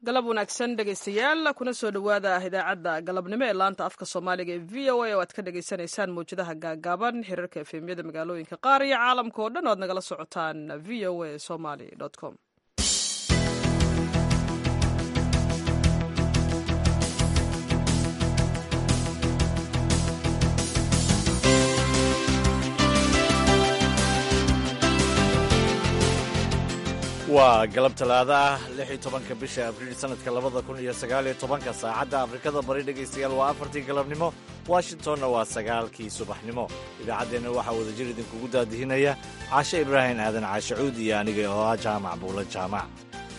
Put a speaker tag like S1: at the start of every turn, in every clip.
S1: galab wanaagsan dhegaystayaal kuna soo dhowaada idaacadda galabnimo ee laanta afka soomaaliga ee v o a oo aad ka dhagaysanaysaan mawjadaha gaagaaban xiriirka efemyada magaalooyinka qaar iyo caalamka oo dhan o aad nagala socotaan v o a somaly com
S2: waa galab talaado ah lix iyo tobanka bisha abriil sanadka labada kun iyo sagaal iyo tobanka saacadda afrikada bari dhegaystayaal waa afartii galabnimo washingtonna waa sagaalkii subaxnimo idaacaddeenna waxaa wadajir idinkugu daadihinaya caashe ibraahim aadan caashe cuud iyo aniga oo ah jaamac buula jaamac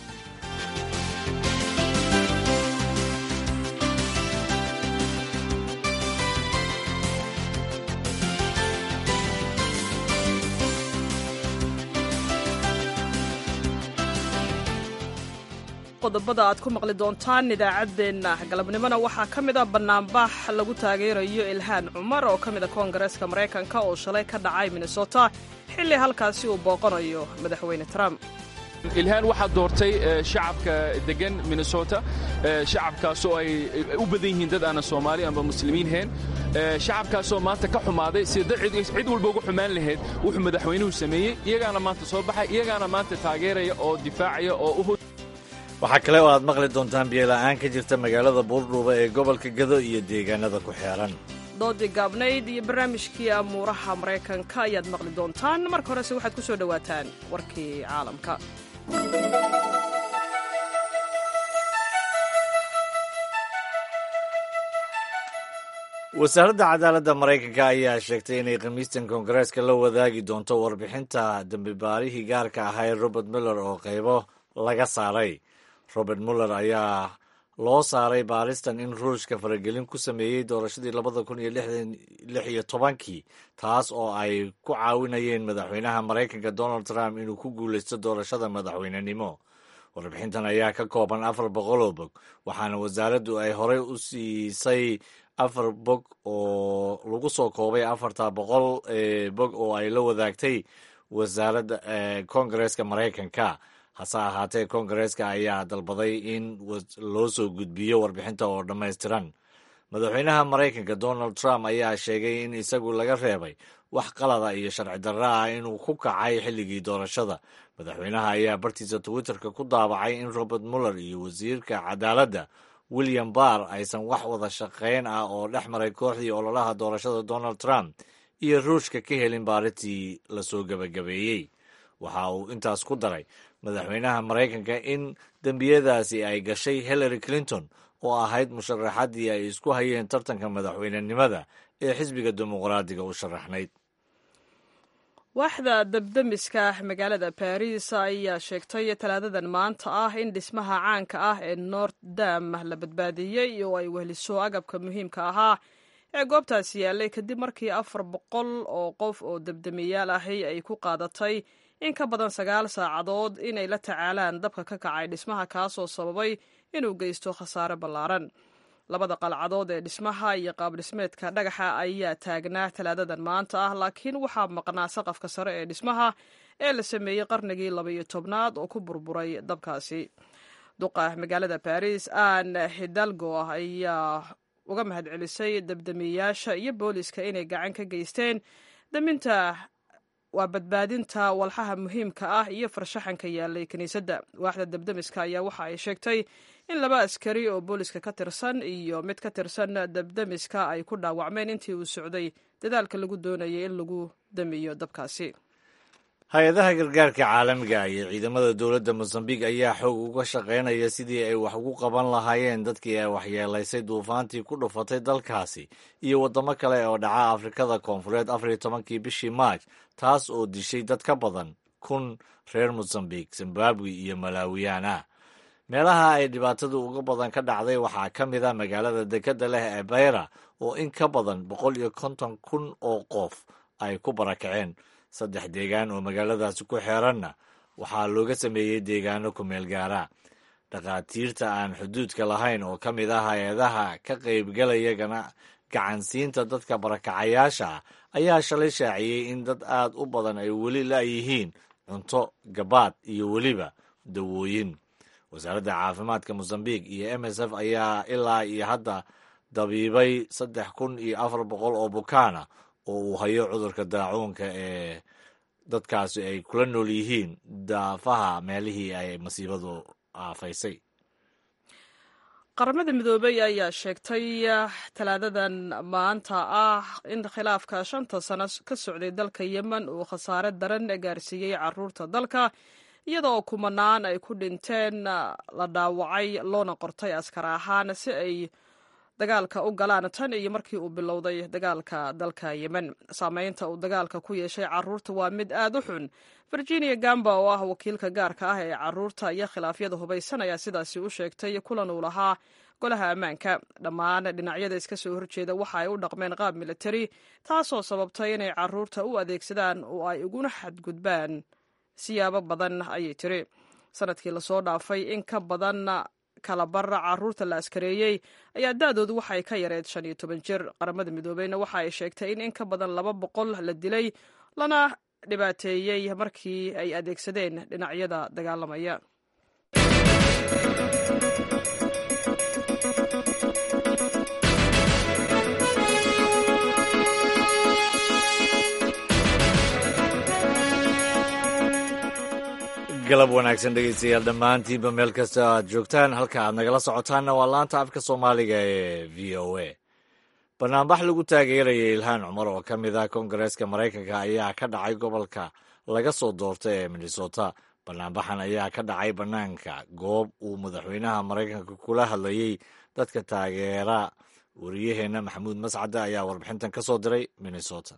S1: qodobada aad ku maqli doontaan idaacaddeenna galabnimona waxaa ka mid a bannaanbax lagu taageerayo ilhaan cumar oo ka mid a koongareeska maraykanka oo shalay ka dhacay minnesota xilli halkaasi uu booqanayo madaxweyne trump
S3: ilhaan waxaa doortay shacabka degan minnesota shacabkaasoo ay u badan yihiin dad aanan soomaali amba muslimiin hayn shacabkaasoo maanta ka xumaaday sida cid walba uga xumaan lahayd wuxuu madaxweynuhu sameeyey iyagaana maanta soo baxay iyagaana maanta taageeraya oo difaacaya oo u
S2: waxaa kale oo aad maqli doontaan biyola'aan ka jirta magaalada buurdhuuba ee gobolka gado iyo deegaanada ku xeeran
S1: doodii gaabnayd iyo barnaamijkii amuuraha maraykanka ayaad maqli doontaan marka horese waxaad ku soo dhowaataan warkii caalamka
S2: wasaaradda cadaaladda maraykanka ayaa sheegtay inay khamiistan koongareeska la wadaagi doonto warbixinta dembibaarihii gaarka ahaa robert miller oo qaybo laga saaray robert muller ayaa loo saaray baaristan in ruushka faragelin ku sameeyey doorashadii labada kun iyo lix iyo tobankii taas oo ay ku caawinayeen madaxweynaha maraykanka donald trump inuu ku guulaysto doorashada madaxweynenimo warbixintan ayaa ka kooban afar boqol oo bog waxaana wasaaraddu ay horey u siisay afar bog oo lagu soo koobay afarta boqol ee bog oo ay la wadaagtay wasaaradda koongareeska maraykanka hase ahaatee koongareeska ayaa dalbaday in loo soo gudbiyo warbixinta oo dhammaystiran madaxweynaha maraykanka donald trump ayaa sheegay in isagu laga reebay wax qalada iyo sharci darra ah inuu ku kacay xilligii doorashada madaxweynaha ayaa bartiisa twitterka ku daabacay in robert muller iyo wasiirka cadaaladda william barr aysan wax wada shaqayn ah oo dhex maray kooxdii ololaha doorashada donald trump iyo ruushka ka helin baaritii lasoo gebagabeeyey waxa uu intaas ku daray madaxweynaha maraykanka in dembiyadaasi ay gashay hillary clinton oo ahayd musharaxaddii ay isku hayeen tartanka madaxweynenimada ee xisbiga dimuqraadiga u sharaxnayd
S1: waaxda dabdemiska magaalada baris ayaa sheegtay talaadadan maanta ah in dhismaha caanka ah ee nort dam la badbaadiyey oo ay wehliso agabka muhiimka ahaa ee goobtaasi yaallay kadib markii afar boqol oo qof oo dabdemiyaal ahi ay ku qaadatay in ka badan sagaal saacadood inay la tacaalaan dabka ka kacay dhismaha kaasoo sababay inuu geysto khasaare ballaaran labada qalcadood ee dhismaha iyo qaabdhismeedka dhagaxa ayaa taagnaa talaadadan maanta ah laakiin waxaa maqnaa saqafka sare ee dhismaha ee la sameeyey qarnigii labaiyo tobnaad oo ku burburay dabkaasi duqa magaalada baris aan hidalgo ayaa uga mahadcelisay dabdamiyayaasha iyo booliska inay gacan ka geysteen daminta waa badbaadinta walxaha muhiimka ah iyo farshaxanka yaalay kiniisadda waaxda dabdemiska ayaa waxa ay sheegtay in laba askari oo booliska ka tirsan iyo mid ka tirsan dabdemiska ay ku dhaawacmeen intii uu socday dadaalka lagu doonayay in lagu damiyo dabkaasi
S2: hay-adaha gargaarka caalamiga iyo ciidamada dowladda mosambiq ayaa xoog uga shaqaynaya sidii ay wax ugu qaban lahaayeen dadkii ay waxyeelaysay duufaantii ku dhufatay dalkaasi iyo waddamo kale oo dhaca afrikada koonfureed afar iyo tobankii bishii maaj taas oo dishay dad ka badan kun reer mosambiq zimbabwe iyo malaawiyaan ah meelaha ay dhibaatadu uga badan ka dhacday waxaa ka mid a magaalada dekedda leh ee bayra oo in ka badan boqol iyo konton kun oo qof ay ku barakaceen saddex deegaan oo magaaladaasi ku xeeranna waxaa looga sameeyey deegaano ku meel gaara dhakhaatiirta aan xuduudka lahayn oo ka mid ah hay-adaha ka qaybgalaya gacansiinta dadka barakacayaasha ah ayaa shalay shaaciyey in dad aad u badan ay weli la'yihiin cunto gabaad iyo weliba dawooyin wasaaradda caafimaadka mosambiq iyo m s f ayaa ilaa iyo hadda dabiibay saddex kun iyo afar boqol oo bukaana oo uu hayo cudurka daacuunka ee dadkaasi ay kula nool yihiin daafaha meelihii ay masiibadu aafaysay
S1: qaramada midoobey ayaa sheegtay talaadadan maanta ah in khilaafka shanta sano ka socday dalka yemen uu khasaare daran gaarsiiyey caruurta dalka iyada oo kumanaan ay ku dhinteen la dhaawacay loona qortay askar ahaan si ay dagaalka u galaan tan iyo markii uu bilowday dagaalka dalka yemen saameynta uu dagaalka ku yeeshay caruurta waa mid aad u xun virginia gamba oo ah wakiilka gaarka ah ee caruurta iyo khilaafyada hubaysan ayaa sidaasi u sheegtay kulan uu lahaa golaha ammaanka dhammaan dhinacyada iska soo horjeeda waxa ay u dhaqmeen qaab militari taasoo sababtay inay caruurta u adeegsadaan oo ay uguna xadgudbaan siyaabo badan ayay tiri sanadkii lasoo dhaafay in ka badan kala bara caruurta la askareeyey ayaa da-doodu waxay ka yareed shan iyo toban jir qaramada midoobeyna waxa ay sheegtay in in ka badan laba boqol la dilay lana dhibaateeyey markii ay adeegsadeen dhinacyada dagaalamaya
S2: galab wanaagsan dhegeystayaal dhammaantiinba meel kasta aad joogtaan halka aad nagala socotaanna waa laanta afka soomaaliga ee v o a banaanbax lagu taageerayay ilhaan cumar oo ka mid ah koongareeska maraykanka ayaa ka dhacay gobolka laga soo doortay ee minnesota banaanbaxan ayaa ka dhacay bannaanka goob uu madaxweynaha maraykanka kula hadlayey dadka taageera wariyaheenna maxamuud mascade ayaa warbixintan ka soo diray minnesota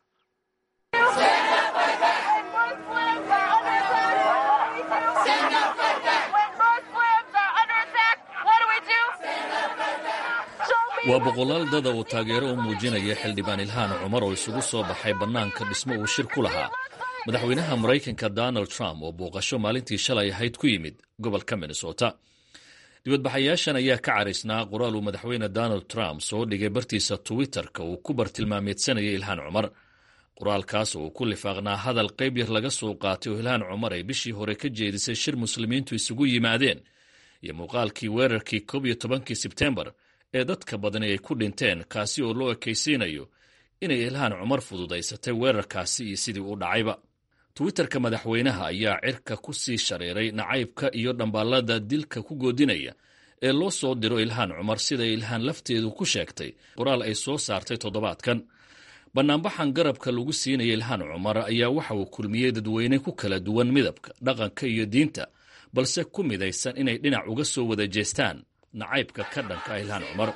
S4: waa boqolaal dada uu taageero u muujinaya xildhibaan ilhaan cumar oo isugu soo baxay bannaanka dhismo uu shir ku lahaa madaxweynaha maraykanka donald trump oo booqasho maalintii shalay ahayd ku yimid gobolka minnesota dibadbaxayaashan ayaa ka caraysnaa qoraal uu madaxweyne donald trump soo dhigay bartiisa twitter-ka uu ku bartilmaameedsanayay ilhaan cumar qoraalkaas oo uu ku lifaaqnaa hadal qayb yar laga soo qaatay oo ilhaan cumar ay bishii hore ka jeedisay shir muslimiintu isugu yimaadeen iyo muuqaalkii weerarkii koob iyo tobankii sebtembar ee dadka badani ay ku dhinteen kaasi oo loo ekaysiinayo inay ilhaan cumar fududaysatay weerarkaasi iyo sidii u dhacayba twitterka madaxweynaha ayaa cirka ku sii shareeray nacaybka iyo dhambaallada dilka ku goodinaya ee loo soo diro ilhaan cumar siday ilhaan lafteedu ku sheegtay qoraal ay soo saartay toddobaadkan bannaanbaxan garabka lagu siinaya ilhaan cumar ayaa waxa uu kulmiyey dadweyne ku kala duwan midabka dhaqanka iyo diinta balse ku midaysan inay dhinac uga soo wada jeestaan nacaybka ka dhanka ah ilhaan cumar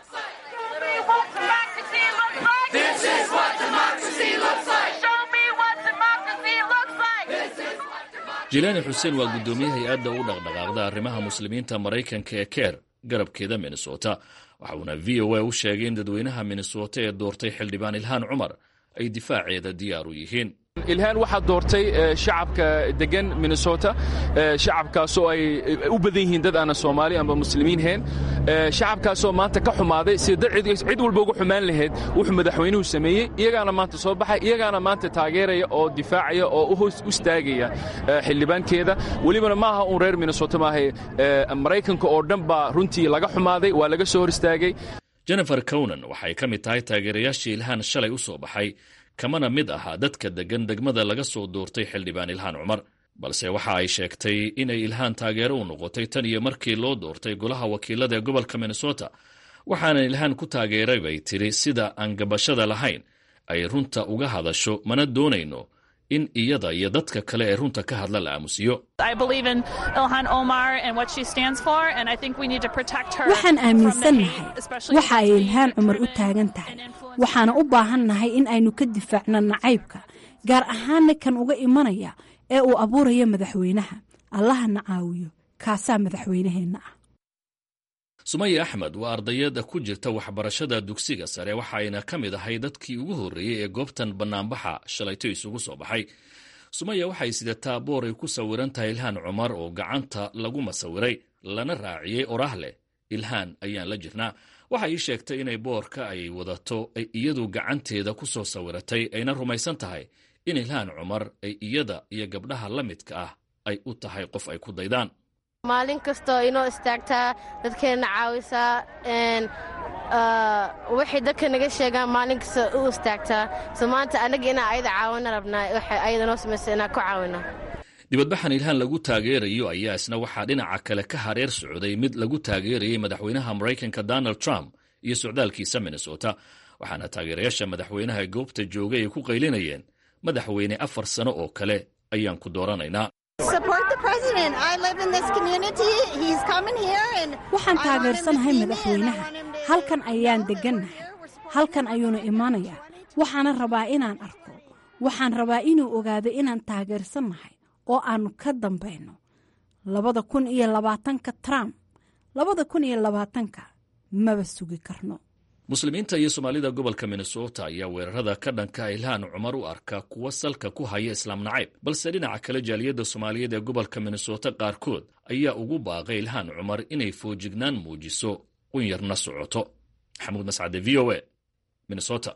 S4: jilaani xuseen waa guddoomiye hay-adda u dhaqdhaqaaqda arrimaha muslimiinta maraykanka ee keer garabkeeda minnesota waxa uuna v o a u sheegay in dadweynaha minnesota ee doortay xildhibaan ilhaan cumar ay difaaceeda diyaar u yihiin
S3: ilhaan waxaa doortay shacabka degan minnesota shacabkaasoo ay u badan yihiin dad aanan soomaali amba muslimiin hayn shacabkaasoo maanta ka xumaaday sida cid walba uga xumaan lahayd wuxuu madaxweynuhu sameeyey iyagaana maanta soo baxay iyagaana maanta taageeraya oo difaacaya oo u hoos istaagaya xildhibaankeeda welibana maaha uun reer minnesota maaha maraykanka oo dhan baa runtii laga xumaaday waa laga soo hor istaagay
S4: jennifer cownan waxay ka mid tahay taageerayaashii ilhaan shalay u soo baxay kamana mid ahaa dadka deggan degmada laga soo doortay xildhibaan ilhaan cumar balse waxa ay sheegtay inay ilhaan taageero u noqotay tan iyo markii loo doortay golaha wakiilada ee gobolka minnesota waxaanan ilhaan ku taageeray bay tidhi sida aan gabashada lahayn ay runta uga hadasho mana doonayno in iyada iyo dadka kale ee runta ka hadla la aamusiyo
S5: waxaan aaminsannahay waxa ay ilhaan cumar u taagan tahay waxaana u baahannahay in aynu ka difaacno nacaybka gaar ahaanna kan uga imanaya ee uu abuuraya madaxweynaha allahana caawiyo kaasaa madaxweynaheenna ah
S4: sumaya axmed waa ardayada ku jirta waxbarashada dugsiga sare waxayna ka mid ahay dadkii ugu horreeyey ee goobtan bannaanbaxa shalayto isugu soo baxay sumaya waxay sidataa boor ay ku sawiran tahay ilhaan cumar oo gacanta lagu masawiray lana raaciyey oraah leh ilhaan ayaan la jirnaa waxa ii sheegtay inay boorka ay wadato ay iyadu gacanteeda ku soo sawiratay ayna rumaysan tahay in ilhaan cumar ay iyada iyo gabdhaha la midka ah ay u tahay qof ay ku daydaan
S6: maalin kastoo inoo istaagtaa dadkeenna caawisaa waxay dadka naga sheegaan maalin kasta u istaagtaa so maanta anaga inaa ayada caawina rabnaa waxay ayada noo samaysa inaan ku caawina
S4: dibadbaxan ilhaan lagu taageerayo ayaa isna waxaa dhinaca kale ka hareer socday mid lagu taageerayay madaxweynaha maraykanka donald trump iyo socdaalkiisa minnesota waxaana taageerayaasha madaxweynaha goobta joogay ay ku qaylinayeen madaxweyne afar sano oo kale ayaan ku dooranaynaa
S5: waxaan taageersanahay madaxweynaha halkan ayaan deggannahay halkan ayuuna imanayaa waxaana rabaa inaan arko waxaan rabaa inuu ogaado inaan taageersannahay oo aannu ka dambayno labada kun iyo labaatanka trump labada kun iyo labaatanka maba sugi karno
S4: muslimiinta iyo soomaalida gobolka minnesota ayaa weerarada ka dhanka ilhaan cumar u arka kuwa salka ku haya islaam nacayb balse dhinaca kale jaaliyadda soomaaliyeed ee gobolka minnesota qaarkood ayaa ugu baaqay ilhaan cumar inay foojignaan muujiso un yarna socoto maxamuud mascade v o a minnesota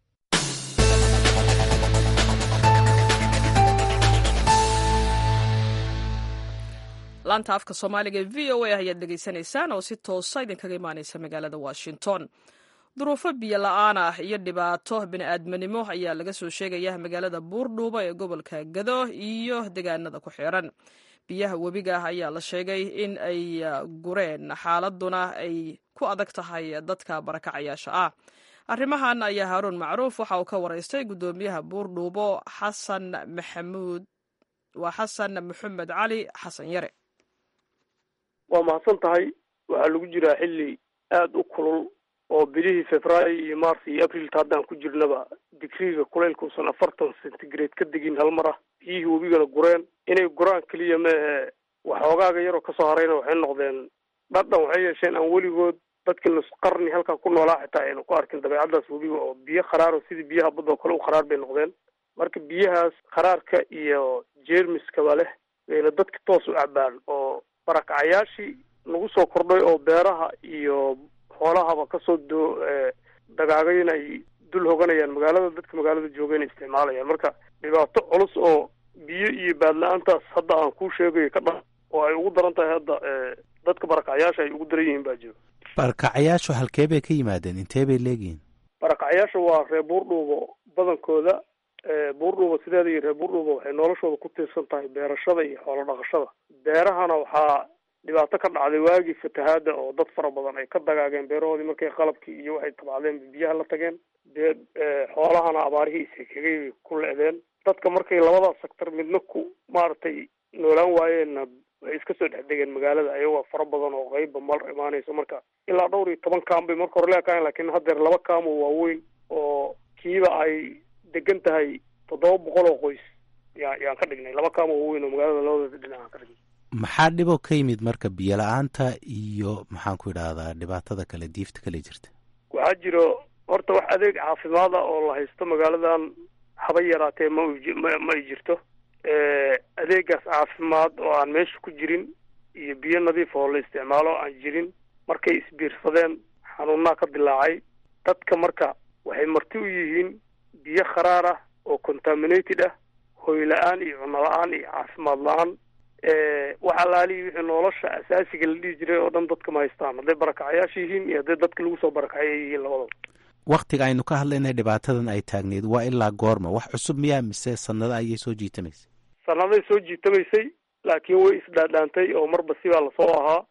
S1: laanta afka soomaaliga ee v o a ayaad dhegaysanaysaan oo si toosa idinkaga imaanaysa magaalada washington duruufo biyo la-aan ah iyo dhibaato bini'aadminimo ayaa laga soo sheegaya magaalada buurdhuuba ee gobolka gado iyo deegaanada ku xiran biyaha webiga ah ayaa la sheegay in ay gureen xaaladuna ay ku adag tahay dadka barakacayaasha ah arrimahan ayaa haaruun macruuf waxa uu ka waraystay guddoomiyaha buurdhuubo xasan maxamuud waa xasan maxamed cali xasan yare
S7: waa mahadsan tahay waxaa lagu jiraa xilli aada u kulul oo bilihii februaayo iyo mars iyo aprilta haddaan ku jirnaba digriga kulaylkuusan afartan centigrade ka degin hal mar ah biyihii webigana gureen inay guraan keliya maehe waxoogaaga yaroo kasoo harayna waxay noqdeen dhadhan waxay yeesheen aan weligood dadkii nus qarni halkaa ku noolaa xitaa aynu ku arkin dabeecaddaas webiga oo biyo kharaaro sidii biyaha badda oo kale u kharaar bay noqdeen marka biyahaas kharaarka iyo jeermiskaba leh bayna dadka toos u cabaan oo barakacayaashii nagu soo kordhay oo beeraha iyo xoolahaba kasoo doo dagaagayn ay dul hoganayaan magaalada dadka magaalada joogayna isticmaalayaan marka dhibaato culus oo biyo iyo baadla-aantaas hadda aan kuu sheegayo ka dhan oo ay ugu daran tahay hadda dadka barakacayaasha ay ugu daran yihiin baa jiro
S8: barakacayaashu halkee bay ka yimaadeen intee bay leegihiin
S7: barakacayaasha waa reer buurdhuubo badankooda buurdhuuba sideeda iyo reer buurdhuuba waxay noloshooda ku tiirsan tahay beerashada iyo xoolo dhaqashada beerahana waxaa dhibaato ka dhacday waagii fatahaada oo dad fara badan ay ka dagaageen beerahoodii markay qalabkii iyo waxay tabcdeen biyaha la tageen dee xoolahana abaarihii isekegay ku le-deen dadka markay labadaas sector midna ku maaragtay noolaan waayeenna waxay iska soo dhex degeen magaalada ayagoo fara badan oo qeybba mal imaanayso marka ilaa dhowr iyo toban kaam bay marka hore leekahayn lakiin haddeer laba kaamo waaweyn oo kiiba ay degan tahay toddoba boqol oo qoys yaa yaan ka dhignay laba kaamo waaweyn oo magaalada labadooda dhinac aan ka dhignay
S8: maxaa dhiboo ka yimid marka biyo la-aanta iyo maxaan ku idhaahdaa dhibaatada kale diifta kale jirta
S7: waxaa jiro horta wax adeeg caafimaad ah oo la haysto magaaladan haba yaraatee ma ma ay jirto adeegaas caafimaad oo aan meesha ku jirin iyo biyo nadiif oo la isticmaalo aan jirin markay isbiirsadeen xanuunaa ka dilaacay dadka marka waxay marti u yihiin biyo kharaar ah oo contaminated ah hoy la-aan iyo cunno la-aan iyo caafimaad la-aan wax alaalihi wixii nolosha asaasiga la dhihi jiray oo dhan dadka ma haystaan hadday barakacayaasha yihiin iyo hadday dadka lagu soo barakacay ay yihiin labadaba
S8: waktiga aynu ka hadlaynay dhibaatadan ay taagneyd waa ilaa goorma wax cusub miyaa mise sanado ayay soo jiitamaysay
S7: sanaday soo jiitamaysay laakiin way isdhaadhaantay oo marba sibaa lasoo ahaa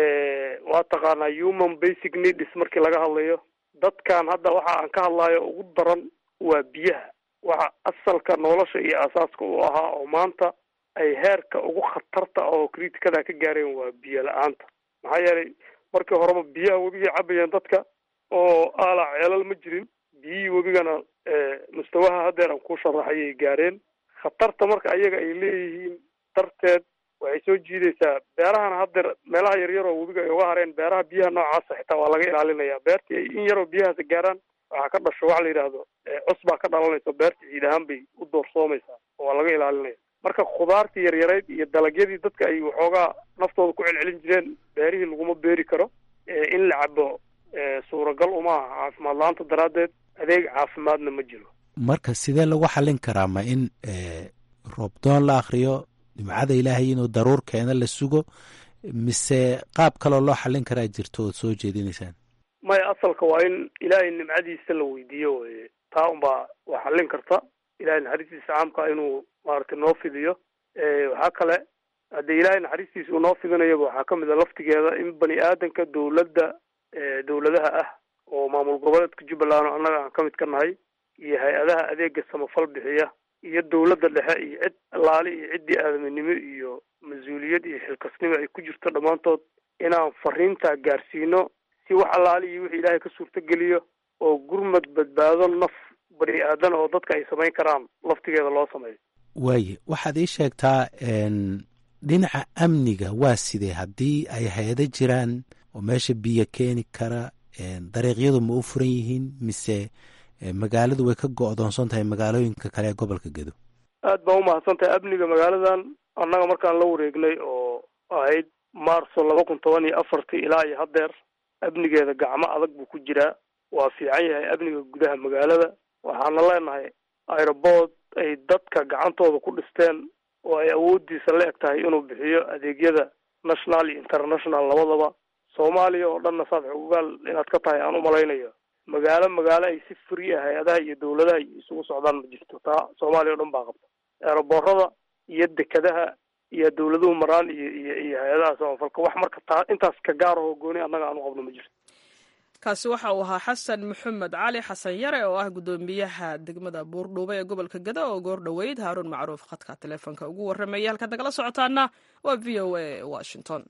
S7: waa taqaanaa human basic needs markii laga hadlayo dadkan hadda waxa aan ka hadlayo ugu daran waa biyaha waxa asalka nolosha iyo asaaska u ahaa oo maanta ay heerka ugu khatarta oo kritikada ka gaareen waa biyo la-aanta maxaa yeelay markii horeba biyaha webigay cabayeen dadka oo aalaa ceelal ma jirin biyihii webigana mustawaha haddeer aan ku sharaxayay gaareen khatarta marka ayaga ay leeyihiin darteed waxay soo jiidaysaa beerahana haddeer meelaha yaryar oo webiga ay uga hareen beeraha biyaha noocaasa xitaa waa laga ilaalinaya beertii ay in yaroo biyahaas gaaraan waxaa ka dhasho waxa la yidhaahdo cus baa ka dhalanaysa beerta ciid ahaan bay u doorsoomaysaa oo waa laga ilaalinaya marka khudaartii yaryarayd iyo dalagyadii dadka ay waxoogaa naftooda ku celcelin jireen beerihii laguma beeri karo in la cabo suuragal uma aha caafimaad la-aanta daraaddeed adeeg caafimaadna ma jiro
S8: marka sidee lagu xallin karaa ma in roobdoon la akriyo dhimcada ilaahay inuu daruur keena la sugo mise qaab kaloo loo xallin karaa jirto ood soo jeedinaysaan
S7: maya asalka waa in ilaahay nimcadiisa la weydiiyo weye taa unbaa waa xallin karta ilahay naxariistiisa caamka inuu maaragtay noo fidiyo waxaa kale haddii ilaahay naxariistiisa uu noo fidinayaba waxaa kamid a laftigeeda in bani aadanka dawladda dawladaha ah oo maamul goboleedka jubbaland oo annaga aan ka mid ka nahay iyo hay-adaha adeega samafal bixiya iyo dawladda dhexe iyo cid allaali iyo ciddii aadaminimo iyo mas-uuliyad iyo xilkasnimo ay ku jirto dhammaantood inaan fariintaa gaarsiino si wax allaali iyo wixii ilaahay ka suurtogeliyo oo gurmad badbaado naf bani aadan oo dadka ay samayn karaan laftigeeda loo sameeyo
S8: waaye waxaad ii sheegtaa dhinaca amniga waa sidee haddii ay hay-ado jiraan oo meesha biyo keeni kara dariiqyadu ma u furan yihiin mise magaaladu way ka go-doonsan tahay magaalooyinka kale ee gobolka gedo
S7: aad baan umahadsan tahay amniga magaaladan annaga markaan la wareegnay oo ahayd marso laba kun toban iyo afartii ilaa iyo haddeer amnigeeda gacmo adag buu ku jiraa waa fiican yahay amniga gudaha magaalada waxaana leenahay aerobood ay dadka gacantooda ku dhisteen oo ay awoodiisa la eg tahay inuu bixiyo adeegyada national iyo international labadaba soomaaliya oo dhanna saad xugugaal inaad ka tahay aan umalaynayo magaalo magaalo ay si free ah hay-adaha iyo dawladaha isugu socdaan ma jirto taa soomaaliya o dhan baa qabta eeraboorada iyo dekadaha iyo dawladuhu maraan iyo iyo iyo hay-adaha samafalka wax marka taa intaas ka gaar ahoo gooni annaga aan u qabno ma jirto
S1: kaasi waxa uu ahaa xasan maxamed cali xasan yare oo ah guddoomiyaha degmada buurdhuube ee gobolka geda oo goor dhoweyd haaruun macruuf khadka taleefonka ugu warramaya halkaad nagala socotaana waa v o a washington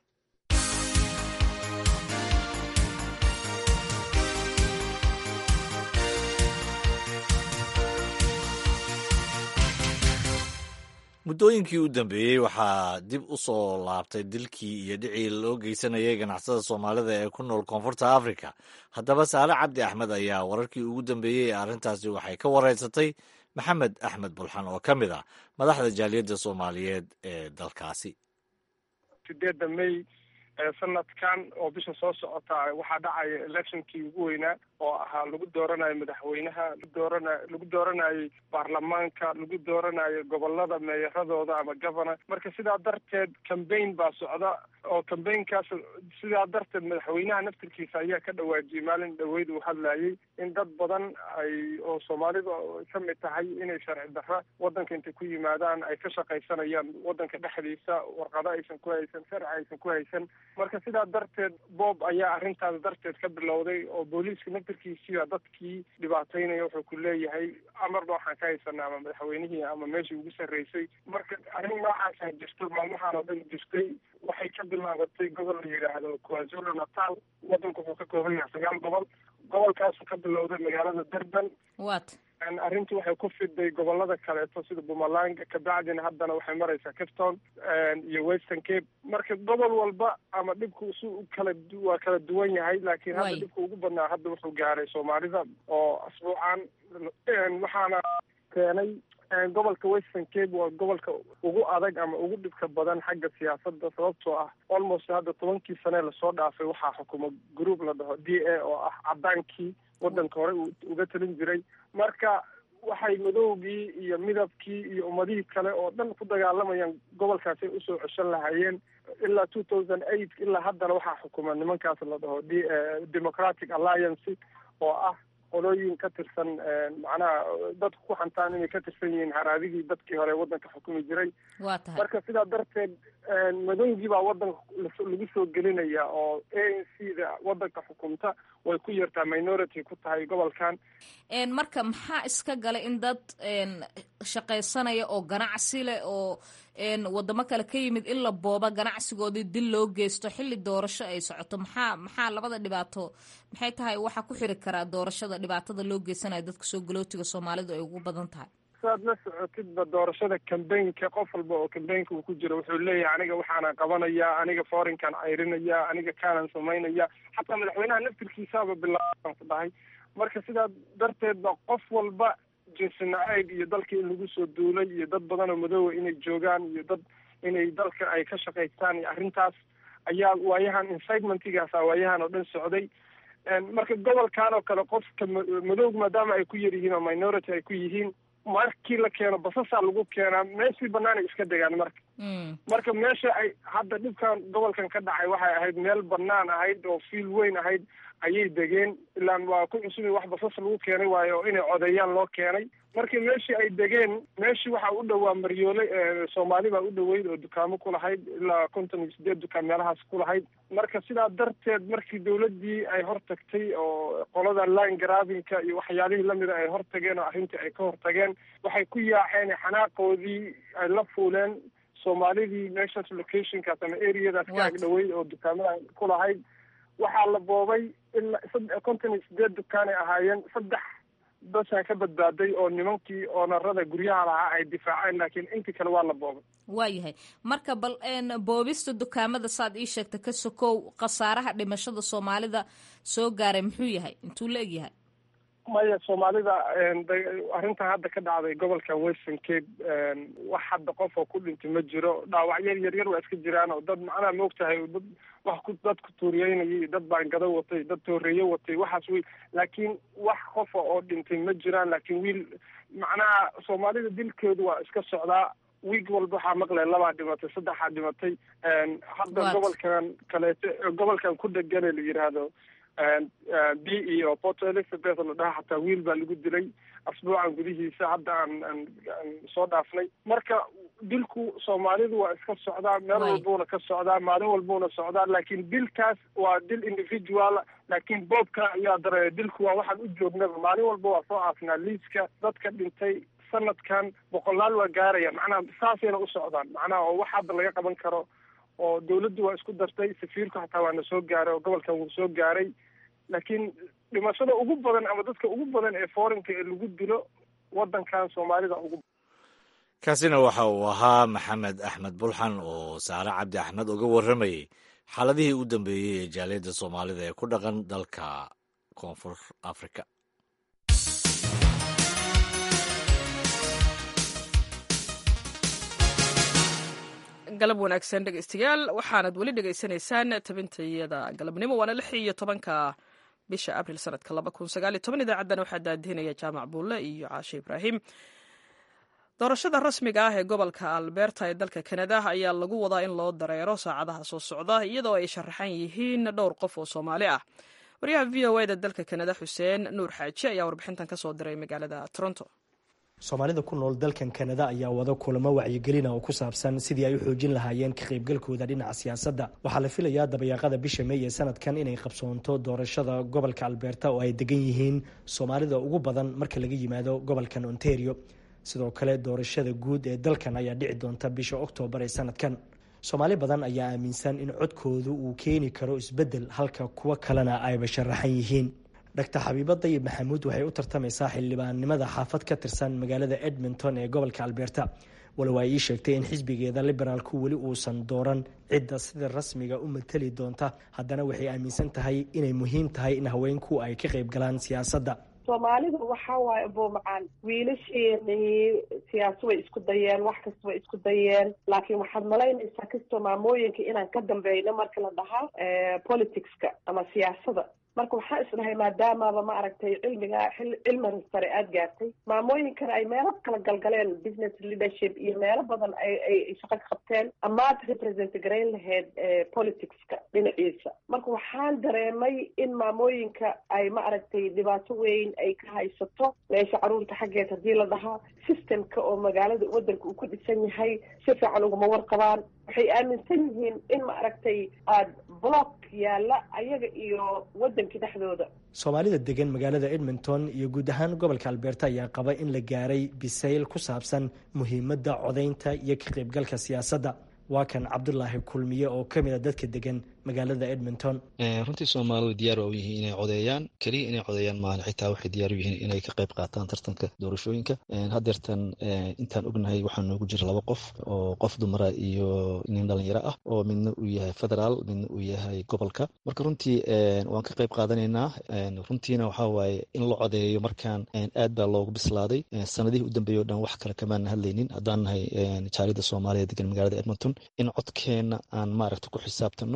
S2: muddooyinkii u dambeeyey waxaa dib u soo laabtay dilkii iyo dhicii loo geysanayay ganacsada soomaalida ee ku nool koonfurta africa haddaba saale cabdi axmed ayaa wararkii ugu dambeeyey ee arrintaasi waxay ka wareysatay maxamed axmed bulxan oo ka mid ah madaxda jaaliyadda soomaaliyeed ee dalkaasi
S9: sideedda may sanadkan oo bisha soo socota waxaa dhacaya electionkii ugu weynaa oo ahaa lagu dooranayo madaxweynaha doorana lagu dooranayay baarlamaanka lagu dooranayo gobolada meeyaradooda ama governor marka sidaa darteed cambaign baa socda oo cambaign-kaas sidaa darteed madaxweynaha naftirkiisa ayaa ka dhawaajiyey maalin dhaweyd uu hadlayay in dad badan ay oo soomaalida ka mid tahay inay sharci darra wadanka intay ku yimaadaan ay ka shaqaysanayaan wadanka dhexdiisa warqado aysan ku haysan sharci aysan ku haysan marka sidaa darteed bob ayaa arrintaas darteed ka bilowday oo booliiska naftirkiisiiba dadkii dhibaataynaya wuxuu ku leeyahay amarba waxaan ka haysanaa ama madaxweynihii ama meeshii ugu sarreysay marka arrin noocaasa jirto maalmahaan oo dhan jirtay waxay ka bilaabatay gobol la yidhaahdo kwazulu natal wadanku wuxuu ka kooban yahay sagaal gobol gobolkaasu ka bilowday magaalada durban
S10: wat
S9: arrintu waxay ku fiday gobolada kaleeto sida pumalanga kabacdina haddana waxay maraysaa capton iyo western cape marka gobol walba ama dhibku si kala waa kala duwan yahay laakiin hadda dhibka ugu badnaa hadda wuxuu gaaray soomaalida oo asbuucan waxaana keenay gobolka western cape waa gobolka ugu adag ama ugu dhibka badan xagga siyaasadda sababtoo ah almost hadda tobankii sane lasoo dhaafay waxaa xukuma group la dhaho d a oo ah cadaankii wadanka hore uga talin jiray marka waxay madowgii iyo midabkii iyo ummadihii kale oo dhan ku dagaalamayaan gobolkaasay usoo ceshan lahaayeen ilaa two thousand eight ilaa haddana waxaa xukuma nimankaas la dhaho d democratic alliance oo ah qolooyin ka tirsan macnaha dadku ku xantaan inay ka tirsan yihiin haraadigii dadkii hore wadanka xukumi jiray
S10: waa tahay
S9: marka sidaa darteed madowgii baa wadanka lagu soo gelinaya oo a n c da wadanka xukumta way ku yartaa minority ku tahay gobolkan
S10: marka maxaa iska galay in dad shaqaysanaya oo ganacsi leh oo wadamo kale ka yimid in la booba ganacsigoodii dil loo geysto xilli doorasho ay socoto maxaa maxaa labada dhibaato maxay tahay waxaa ku xiri karaa doorashada dhibaatada loo geysanayo dadka soo galootiga soomaalidu ay ugu badan tahay
S9: saad la socotidba doorashada cambaynka qof walba oo cambaynka uu ku jiro wuxuu leeyahay aniga waxaana qabanaya aniga forinkan cayrinaya aniga kaanan samaynaya xataa madaxweynaha naftirkiisaaba bilaaban ku dhahay marka sidaa darteed ba qof walba jinsi nacayb iyo dalka in lagu soo duulay iyo dad badan oo madoowa inay joogaan iyo dad inay dalka ay ka shaqaystaan iyo arrintaas ayaa waayahan incitementigaasa waayahan oo dhan socday marka gobolkan oo kale qofka madowg maadaama ay ku yar yihiin oo minority ay ku yihiin markii la keeno basasaa lagu keenaa meeshii banaanay iska degaan marka marka meesha ay hadda dhibkan gobolkan ka dhacay waxay ahayd meel banaan ahayd oo fiil weyn ahayd ayay degeen ilaan waa ku cusubay wax basas lagu keenay waayo oo inay codeeyaan loo keenay markii meeshii ay degeen meeshii waxaa u dhowaa maryoole soomaali baa u dhoweyd oo dukaamo ku lahayd ilaa konton iyo sideed dukaan meelahaas ku lahayd marka sidaa darteed markii dawladdii ay hortagtay oo qolada line gravingka iyo waxyaalihii lamida ay hortageen oo arrintii ay ka hortageen waxay ku yaaceen xanaaqoodii ay la fuuleen soomaalidii meeshaas locationkaas ama areadaas ka ag dhoweyd oo dukaamada ku lahayd waxaa la boobay ilaa konton iyo sideed dukaanay ahaayeen saddex basaan ka badbaaday oo nimankii oonarada guryaha lahaa ay difaaceen laakiin intii kale waa la boobay
S10: waayahay marka bal boobista dukaamada saad ii sheegta ka sokow khasaaraha dhimashada soomaalida soo gaaray muxuu yahay intuu la egyahay
S9: maya soomaalida arrintan hadda ka dhacday gobolka western cape wax hadda qof oo ku dhintay ma jiro dhaawacyo yaryar waa iska jiraan oo dad macnaha maogtahay dad wax ku dad ku tuuriyeynayay dad baangado watay dad tooreeye watay waxaas wey laakiin wax qofa oo dhintay ma jiraan laakiin wiil macnaha soomaalida dilkeedu waa iska socdaa wiig walba waxaa maqlay labaa dhimatay saddexaa dhimatay hadda gobolkan kaleeto gobolkan ku dhegane la yidhaahdo b iyo port elizabeth la dhaha xataa wiil baa lagu dilay asbuucan gudihiisa hadda aan aan aan soo dhaafnay marka dilku soomaalidu waa iska socdaa meel walbuuna ka socdaa maalin walbuuna socdaa laakiin dilkaas waa dil individual laakiin boobka ayaa dareeya dilku waa waxaan u joognaba maalin walba waa soo aafnaa liiska dadka dhintay sanadkan boqolaal waa gaaraya macnaha saasayna u socdaan macnaha oo wax hadda laga qaban karo oo dawladdu waa isku dartay safiirku xataa waa na soo gaaray oo gobolkan wuu soo gaaray laakiin dhimashada ugu badan ama dadka ugu badan ee forinka ee lagu dilo wadankan soomaalida ugu
S2: kaasina waxa uu ahaa maxamed axmed bulxan oo saare cabdi axmed uga warramayey xaaladihii u dambeeyey ee jaaliyadda soomaalida ee ku dhaqan dalka koonfur africa
S1: galab wanaagsan dhegeystayaal waxaanad weli dhegeysanaysaan tabintayada galabnimo waana lix iyo tobanka bisha abril sanadka laba kun sagaaliyo toban idaacaddana waxaa daadihinaya jaamac buulle iyo caashe ibraahim doorashada rasmiga ah ee gobolka alberta ee dalka kanada ayaa lagu wadaa in loo dareero saacadaha soo socda iyadoo ay sharaxan yihiin dhowr qof oo soomaali ah waryaha v o eda dalka kanada xuseen nuur xaaji ayaa warbixintan kasoo diray magaalada toronto
S11: soomaalida ku nool dalkan kanada ayaa wada kulamo wacyigelina oo ku saabsan sidii ay u xoojin lahaayeen ka qaybgalkooda dhinaca siyaasadda waxaa la filayaa dabayaaqada bisha mey ee sanadkan inay qabsoonto doorashada gobolka alberta oo ay degan yihiin soomaalida ugu badan marka laga yimaado gobolkan ontario sidoo kale doorashada guud ee dalkan ayaa dhici doonta bisha oktoobar ee sanadkan soomaali badan ayaa aaminsan in codkoodu uu keeni karo isbeddel halka kuwo kalena ayba sharaxan yihiin dr xabiibo dayib maxamuud waxay u tartamaysaa xildhibaannimada xaafad ka tirsan magaalada edmonton ee gobolka alberta walow ay ii sheegtay in xisbigeeda liberaalku weli uusan dooran cidda sida rasmiga u matali doonta haddana waxay aaminsan tahay inay muhiim tahay in haweenku ay ka qayb galaan siyaasadda
S12: soomaalidu waxa waaye buumacaan wiilasheenii siyaasa way isku dayeen wax kasta way isku dayeen laakiin waxaad malaynaysaa kastoo maamooyinka inaan ka dambeyno marka la dhahaa politicska ama siyaasada marka waxaa isdhahay maadaamaba ma aragtay cilmiga cilmiga sare aada gaartay maamooyinkana ay meelo kala galgaleen business leadership iyo meelo badan ay ay shaqo ka qabteen amaad represent garayn lahayd politicska dhinaciisa marka waxaan dareemay in maamooyinka ay ma aragtay dhibaato weyn ay ka haysato meesha caruurta xaggeed haddii la dhahaa systemka oo magaalada wadanka uu ku dhisan yahay si fiican uguma warqabaan waxay aaminsan yihiin in ma aragtay aada block yaalla ayaga iyo wadankii dhexdooda
S11: soomaalida degan magaalada edmonton iyo guud ahaan gobolka alberta ayaa qaba in la gaaray bisayl ku saabsan muhiimadda codaynta iyo ka qaybgalka siyaasadda waa kan cabdulaahi kulmiye oo ka mid a dadka degan magaalada edmonton
S13: runtii soomaalidu diyaar waa u yihiin inay codeeyaan keliya inay codeeyaan maahan xitaa waxay diyaar u yihiin inay ka qayb qaataan tartanka doorashooyinka haddeertan intaan ognahay waxaa noogu jira laba qof oo qof dumara iyo nin dhalinyaro ah oo midna uu yahay federaal midna uu yahay gobolka marka runtii waan ka qayb qaadanaynaa runtiina waxaa waaye in la codeeyo markaan aad baa loogu bislaaday sanadihii u dambeeyay o dhan wax kale kamaana hadlaynin haddaan nahay jaalida soomaaliya degan magaalada edmonton in codkeenna aan maaragta ku xisaabtano oo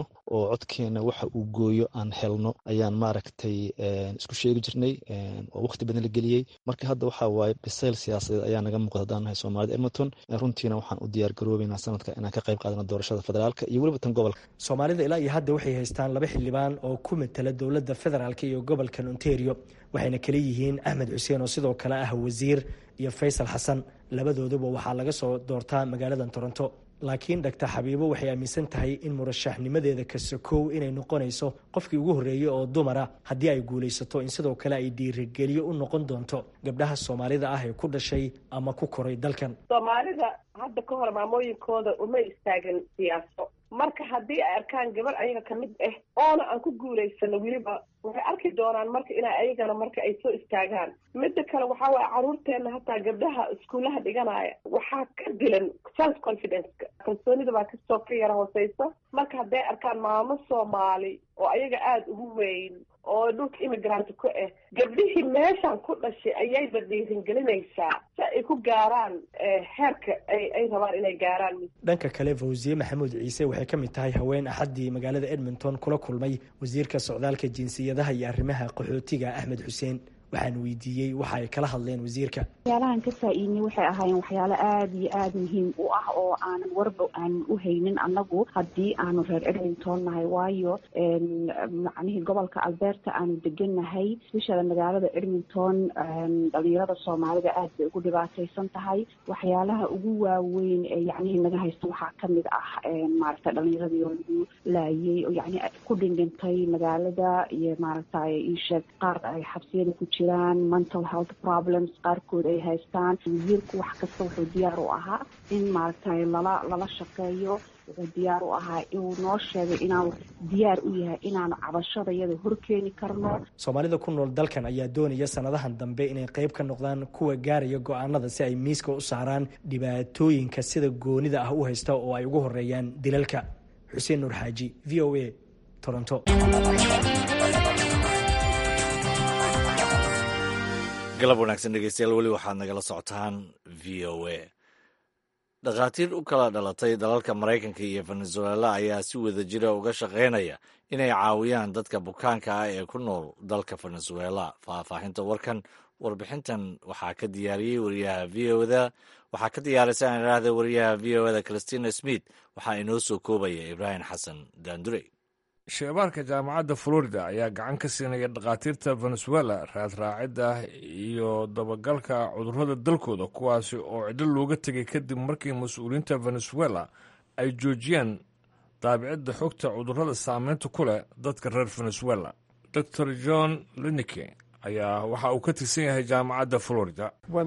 S13: oo codkeena waxa uu gooyo aan helno ayaan maaragtay isku sheegi jirnay oo waqti badan la geliyey marka hadda waxa waaye bisayl siyaasadeed ayaa naga muuqda haddaan nahay soomaalida edmonton runtiina waxaan u diyaar garoobeynaa sanadka inaan ka qayb qaadano doorashada federaalka iyo weliba tan gobolka
S11: soomaalida ilaa iyo hadda waxay haystaan laba xildhibaan oo ku matala dowladda federaalk iyo gobolkan ontario waxayna kala yihiin axmed xuseen oo sidoo kale ah wasiir iyo faysal xasan labadooduba waxaa laga soo doortaa magaaladan toronto laakiin dhaktar xabiibo waxay aaminsan tahay in murashaxnimadeeda kasakow inay noqonayso qofkii ugu horreeyey oo dumara haddii ay guulaysato in sidoo kale ay dhiirigeliyo u noqon doonto gabdhaha soomaalida ah ee ku dhashay ama ku koray dalkan
S12: soomaalida hadda ka hor maamooyinkooda uma istaagin siyaaso marka haddii ay arkaan gabar ayaga kamid ah oona aan ku guulaysano weliba waxay arki doonaan marka inay ayagana marka ay soo istaagaan midda kale waxaa waaye caruurteena hataa gabdhaha iskuullaha dhiganaya waxaa ka dilan self confidence-ka kalsoonida baa kasoo ka yara hooseysa marka hadday arkaan maamo soomaali oo ayaga aada ugu weyn oo dhulka immigrant ku ah gabdhihii meeshan ku dhashay ayayba dhiiringelinaysaa si ay ku gaaraan heerka ay rabaan inay gaaraan
S11: dhanka kale fawsiye maxamuud ciise waxay ka mid tahay haween axaddii magaalada edmonton kula kulmay wasiirka socdaalka jinsiyadaha iyo arrimaha qaxootiga axmed xuseen waxaan weydiiyey waxa ay kala hadleen wasiirka
S14: waxyaalahan ka faa-iidnay waxay ahaayeen waxyaalo aada iyo aada muhiim u ah oo aanan warba aanan u haynin annagu haddii aanu reer edmonton nahay waayo macnihii gobolka alberta aanu degannahay especially magaalada edmonton dhalinyarada soomaalida aada bay ugu dhibaataysan tahay waxyaalaha ugu waaweyn ee yacnihii naga haysta waxaa kamid ah maaragtay dhalinyaradii oo lagu laayay oo yacni ku dhindhintay magaalada iyo maaragtay iisheeg qaar ay xabsiyada ku jiraan mental health problems qaarkood ay haystaan wasiirku wax kasta wuxuu diyaar u ahaa in maaragtay lala lala shaqeeyo wuxuu diyaar u ahaa inuu noo sheegay inaanu diyaar u yahay inaanu cabashada iyada horkeeni karno
S11: soomaalida ku nool dalkan ayaa doonaya sanadahan dambe inay qayb ka noqdaan kuwa gaaraya go-aanada si ay miiska u saaraan dhibaatooyinka sida goonida ah u haysta oo ay ugu horeeyaan dilalka xuseen nuur xaaji v o a toronto
S2: galab wanaagsan dhegeystayaal weli waxaad nagala socotaan v o a dhakhaatiir u kala dhalatay dalalka maraykanka iyo venezuela ayaa si wada jira uga shaqaynaya inay caawiyaan dadka bukaanka ah ee ku nool dalka venezuela faahfaahinta warkan warbixintan waxaa ka diyaariyey wariyaha v o da waxaa ka diyaarisa aan idhaahda wariyaha v o da christina smith waxaa inoo soo koobaya ibraahim xasan daandurey
S15: sheebaarka jaamacadda florida ayaa gacan ka siinaya dhakhaatiirta venezuela raadraacidda iyo dabagalka cudurrada dalkooda kuwaasi oo cidlo looga tegay kadib markii mas-uuliyiinta venezuela ay joojiyeen daabicidda xogta cudurrada saameynta ku leh dadka reer venezuela dor john linike ayaa waxa uu ka tirsan yahay jaamacadda florida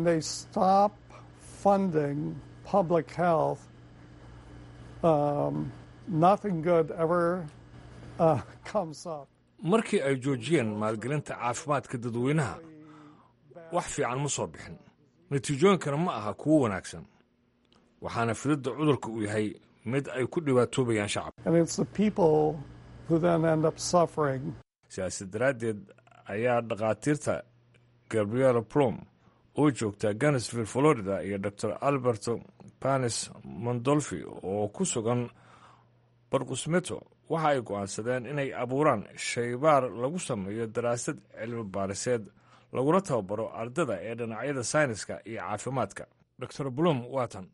S15: markii ay joojiyeen maalgelinta caafimaadka dadweynaha wax fiican ma soo bixin natiijooyinkana ma aha kuwo wanaagsan waxaana fididda cudurka uu yahay mid ay ku dhibaatoobayaan shacabka siyaasad daraaddeed ayaa dhakhaatiirta gabriela plom oo joogta ganesville florida iyo dor alberto panis mondolfi oo ku sugan barqusmeto waxa ay go'aansadeen inay abuuraan shaybaar lagu sameeyo daraasad cilmi baariseed laguna tababaro ardada ee dhinacyada sayniska iyo caafimaadka dor blum waatan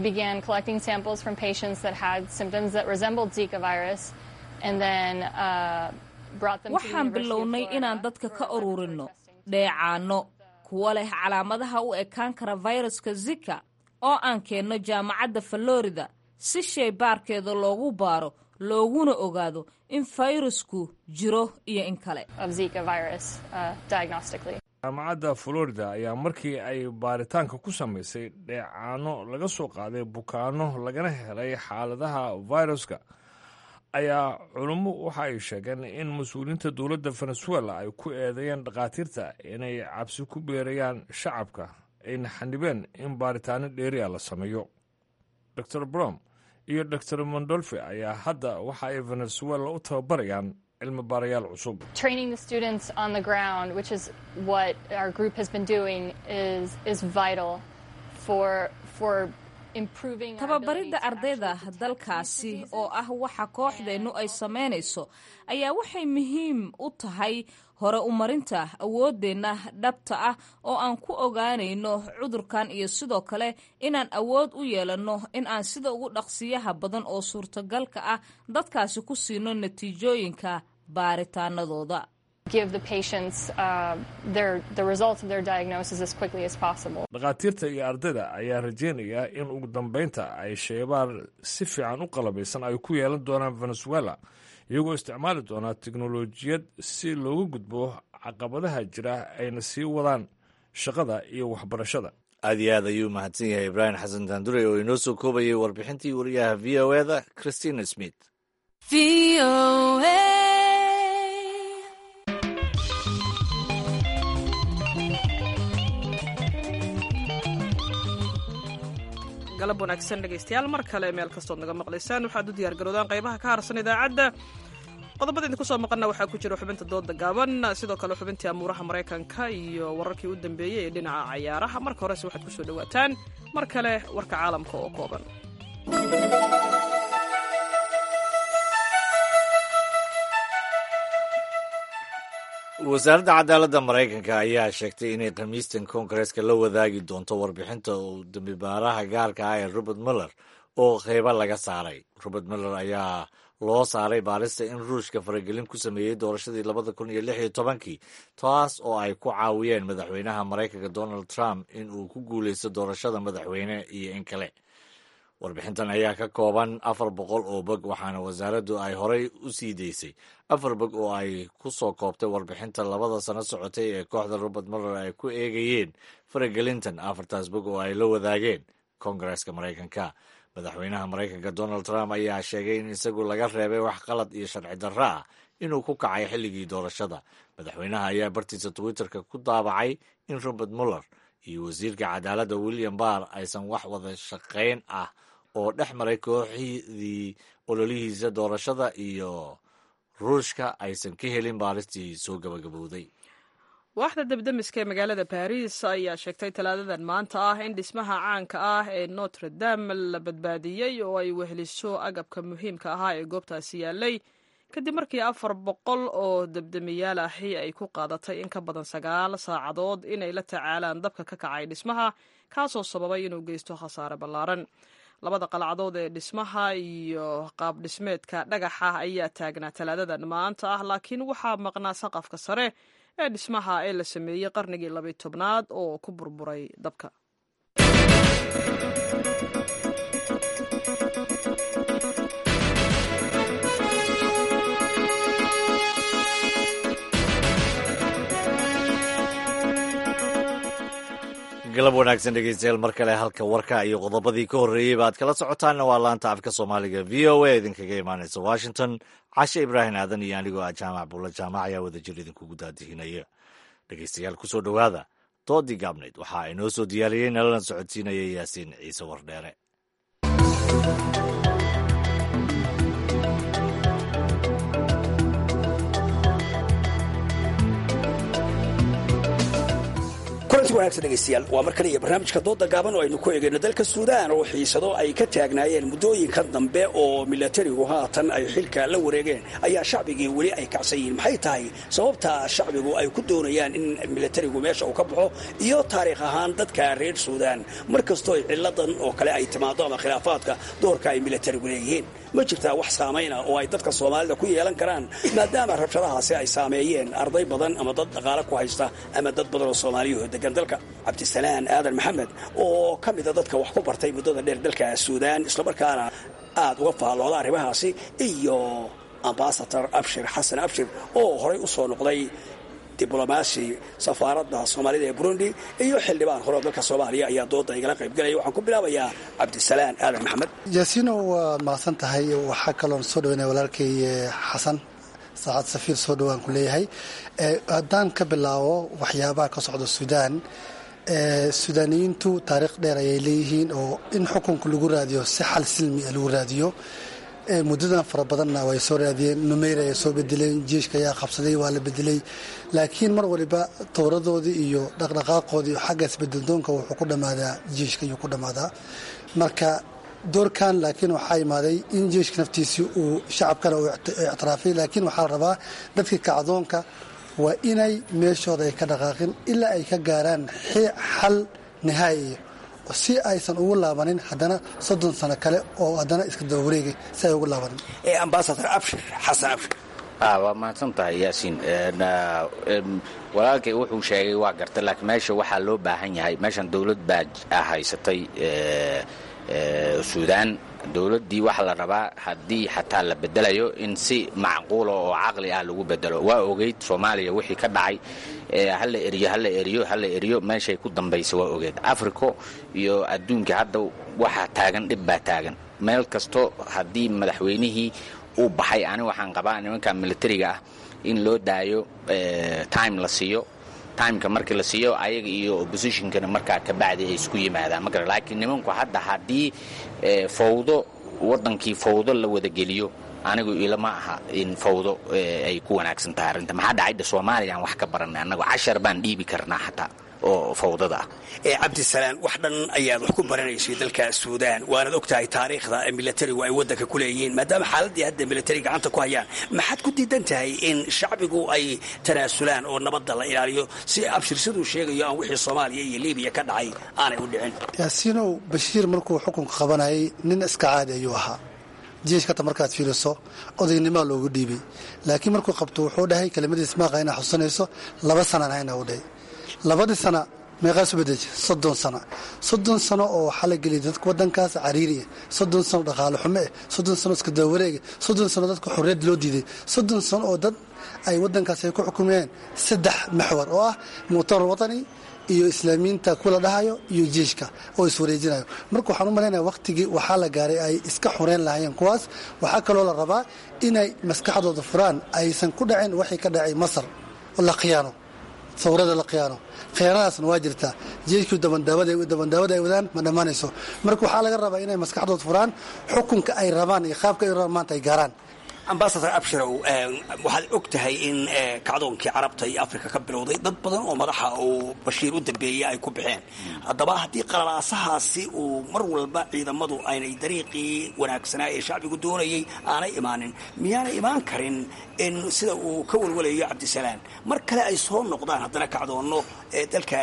S10: waxaan bilownay inaan dadka ka ururinno dheecaanno kuwa leh calaamadaha u ekaan kara fayraska zika oo aan keenno jaamacadda florida si shaybaarkeeda loogu baaro looguna ogaado in fayrasku jiro iyo in kale
S15: jaamacadda florida ayaa markii ay baaritaanka ku samaysay dheecaano laga soo qaaday bukaano lagana helay xaaladaha fayraska ayaa culummo waxa ay sheegeen in mas-uuliyiinta dowladda venezuela ay ku eedeeyeen dhakhaatiirta inay cabsi ku beerayaan shacabka ayna xanibeen in baaritaano dheeriya la sameeyo dor brom iyo dor mondolfi ayaa hadda waxa ay venezuela u tababarayaan cilmi baarayaal cusub
S10: tababaridda ardayda dalkaasi oo ah waxa kooxdeennu ay samaynayso ayaa waxay muhiim u tahay hore umarinta awooddeenna dhabta ah oo aan ku ogaanayno cudurkan iyo sidoo kale inaan awood u yeelanno in aan sida ugu dhaqsiyaha badan oo suurtagalka ah dadkaasi ku siino natiijooyinka baaritaanadooda
S15: dhakhaatiirta iyo ardayda ayaa rajeynaya in ugu dambeynta ay sheebaar si fiican u qalabaysan ay ku yeelan doonaan venezuela iyagoo isticmaali doonaa teknolojiyad si looga gudbo caqabadaha jira ayna sii wadaan shaqada iyo waxbarashada
S2: aad iyo aad ayuu mahadsan yahay ibraahim xasan daandure oo inoo soo koobayay warbixintii wariyaha v o eda christina smith
S1: galab wanaagsan dhegaystayaal mar kale meel kastood naga maqlaysaan waxaad u diyaargarowdaan qaybaha ka harsan idaacadda qodobada idinku soo maqana waxaa ku jira xubinta dooda gaaban sidoo kale xubintii amuuraha maraykanka iyo wararkii u dambeeyey ee dhinaca cayaaraha marka horese waxaad ku soo dhowaataan mar kale warka caalamka oo kooban
S2: wasaaradda cadaaladda maraykanka ayaa sheegtay inay khamiistan koongareeska la wadaagi doonto warbixinta uu dambibaaraha gaarka ah ee robert muller oo qeybo laga saaray robert muller ayaa loo saaray baarista in ruushka faragelin ku sameeyey doorashadii labada kun iyo lix iyo tobankii taas oo ay ku caawiyeen madaxweynaha maraykanka donald trump in uu ku guuleysto doorashada madaxweyne iyo in kale warbixintan ayaa ka kooban afar boqol oo bog waxaana wasaaraddu ay horey u sii daysay afar bog oo ay ku soo koobtay warbixinta labada sano socotay ee kooxda robert muller ay ku eegayeen faragelintan afartaas bog oo ay la wadaageen koongareeska maraykanka madaxweynaha maraykanka donald trump ayaa sheegay in isagu laga reebay wax qalad iyo sharci darro ah inuu ku kacay xilligii doorashada madaxweynaha ayaa bartiisa twitterka ku daabacay in robert muller iyo wasiirka cadaaladda william barr aysan wax wada shaqayn ah oo dhex maray kooxdii ololihiisa doorashada iyo ruushka aysan ka helin baaristii soo gabagabowday
S1: waaxda debdemiska ee magaalada baris ayaa sheegtay talaadadan maanta ah in dhismaha caanka ah ee notre dame la badbaadiyey oo ay weheliso agabka muhiimka ahaa ee goobtaasi yaalay kadib markii afar boqol oo debdemiyaal ahi ay ku qaadatay in ka badan sagaal saacadood inay la tacaalaan dabka ka kacay dhismaha kaasoo sababay inuu geysto khasaare ballaaran labada qalcadood ee dhismaha iyo qaab dhismeedka dhagaxa ayaa taagnaa talaadadan maanta ah laakiin waxaa maqnaa saqafka sare ee dhismaha ee la sameeyey qarnigii labiy tobnaad oo ku burburay dabka
S2: galab wanaagsan dhegeystayaal mar kale halka warka iyo qodobadii ka horreeyeyba aad kala socotaanna waa laanta afka soomaaliga v o a idinkaga imaanaysa washington cashe ibraahim aadan iyo anigoo ah jaamac bulla jaamac ayaa wadajir idinkugu daadihinaya dhegeystayaal kusoo dhowaada doodii gaabnayd waxaa inoo soo diyaariyey nalana socodsiinaya yaasiin ciise wardheere
S16: kulanti wanaagsan dhegaystayaal waa mar kale iyo barnaamijka dooda gaaban oo aynu ku eegayno dalka suudaan oo xiisado ay ka taagnaayeen muddooyinkan dambe oo milatarigu haatan ay xilka la wareegeen ayaa shacbigii weli ay kacsan yihiin maxay tahay sababta shacbigu ay ku doonayaan in milatarigu meesha uu ka baxo iyo taariikh ahaan dadka reer suudaan mar kastoo ay ciladan oo kale ay timaado ama khilaafaadka doorka ay milatarigu leeyihiin ma jirtaa wax saamayna oo ay dadka soomaalida ku yeelan karaan maadaama rabshadahaasi ay saameeyeen arday badan ama dad dhaqaale ku haysta ama dad badan oo soomaaliyaho degan dalka cabdisalaan aadan maxamed oo ka mida dadka wax ku bartay muddada dheer dalka suudaan islamarkaana aad uga faallooda arrimahaasi iyo ambasador abshir xasan abshir oo horay u soo noqday diblomaasi safaaradda soomaalida ee burundi iyo xildhibaan hore oo dalka soomaaliya ayaa dooda igala qaybgalaya waxaan ku bilaabayaa cabdisalaan aadan maxamed
S17: yaasiino waad mahadsan tahay waxaa kaloon soo dhaweynaya walaalkay xasan saacad safiir soo dhowaan ku leeyahay haddaan ka bilaabo waxyaabaha ka socda suudaan suudaaniyiintu taariikh dheer ayay leeyihiin oo in xukunka lagu raadiyo si xal silmi lagu raadiyo muddadan fara badanna way soo raadiyeen numeyr ay soo bedeleen jeeshka ayaa qabsaday waa la bedelay laakiin mar waliba towradoodii iyo dhaqdhaqaaqoodii iyo xagga isbedeldoonka wuxuu ku dhammaadaa jeeshka ayuu ku dhammaadaa marka doorkan laakiin waxaa imaaday in jeeshka naftiisii uu shacabkana uu ictiraafay laakiin waxaa la rabaa dadka kacdoonka waa inay meeshooda ay ka dhaqaaqin ilaa ay ka gaaraan xal nihaayiya si aysan ugu laabanin haddana soddon sano kale oo haddana iska daba wareegay si ay ugu laabanin
S16: ambasador abshir xasan abshir
S18: waa mahadsan tahay yaasiin walaalkay wuxuu sheegay waa garta laakiin meesha waxaa loo baahan yahay meeshan dowlad baa haysatay suudaan dowladdii waxaa la rabaa haddii xataa la bedelayo in si macquula oo caqli ah lagu bedelo waa ogeyd soomaaliya wixii ka dhacay hala eriyo hala eriyo hala eriyo meeshay ku dambaysa waa ogeed africo iyo adduunka hadda waxaa taagan dhib baa taagan meel kasto haddii madaxweynihii uu baxay ani waxaan qabaa nimanka militariga ah in loo daayo time la siiyo timeka markii la siiyo ayaga iyo oppositionkana markaa kabacdi ay isku yimaadaan ma gara laakiin nimanku hadda haddii fawdo waddankii fawdo la wadageliyo anigu ilama aha in fawdo ay ku wanaagsan tahay arrinta maxaa dhacayda soomaaliyaan wax ka baranay annagu cashar baan dhiibi karnaa xataa oo fawdada ah
S16: cabdisalaan wax dhan ayaad wax ku baranaysay dalka suudaan waanaad og tahay taariikhda milatarigu ay waddanka ku leeyihiin maadaama xaaladdii hadda milatari gacanta ku hayaan maxaad ku diidan tahay in shacbigu ay tanaasulaan oo nabadda la ilaaliyo si abshir siduu sheegayo aan wixii soomaaliya iyo libiya ka dhacay aanay u dhicin
S17: yaasiinow bashiir markuu xukunka qabanayay nin iska caadi ayuu ahaa jeeshkata markaad fiiriso odaynimaa loogu dhiibay laakiin markuu qabto wuxuu dhahay kelimadiis maaqa inaa xusanayso laba sanaan hayna u dhahay labadii sana meeqaasu bedeji soddon sano soddon sano oo waxaa la geliyay dadka waddankaas cariiriya soddon sano dhaqaale xumo eh soddon sano iska dabawareega soddon sano dadka xorriyad loo diiday soddon sano oo dad ay waddankaas ay ku xukumeen saddex maxwar oo ah muctamar watani iyo islaamiyiinta kula dhahayo iyo jeeshka oo iswareejinayo marka waxaan u malaynaya wakhtigii waxaa la gaaray ay iska xureyn lahaayeen kuwaas waxaa kaloo la rabaa inay maskaxdooda furaan aysan ku dhacin waxay ka dhacay masar oo la khiyaano sawirada la khiyaano khiyaanadaasna waa jirtaa jeeshkii dabandaabada ay wadaan ma dhammaanayso marka waxaa laga rabaa inay maskaxdooda furaan xukunka ay rabaan iyo qaabka ay rabaan maanta ay gaaraan
S16: ambasador abshirow waxaad og tahay in kacdoonkii carabta iyo afrika ka bilowday dad badan oo madaxa uu bashiir u dambeeyey ay ku baxeen haddaba haddii qalalaasahaasi uu mar walba ciidamadu aynay dariiqii wanaagsanaa ee shacbigu doonayay aanay imaanin miyaanay imaan karin in sida uu ka walwalayo cabdisalaan mar kale ay soo noqdaan haddana kacdoonno dalka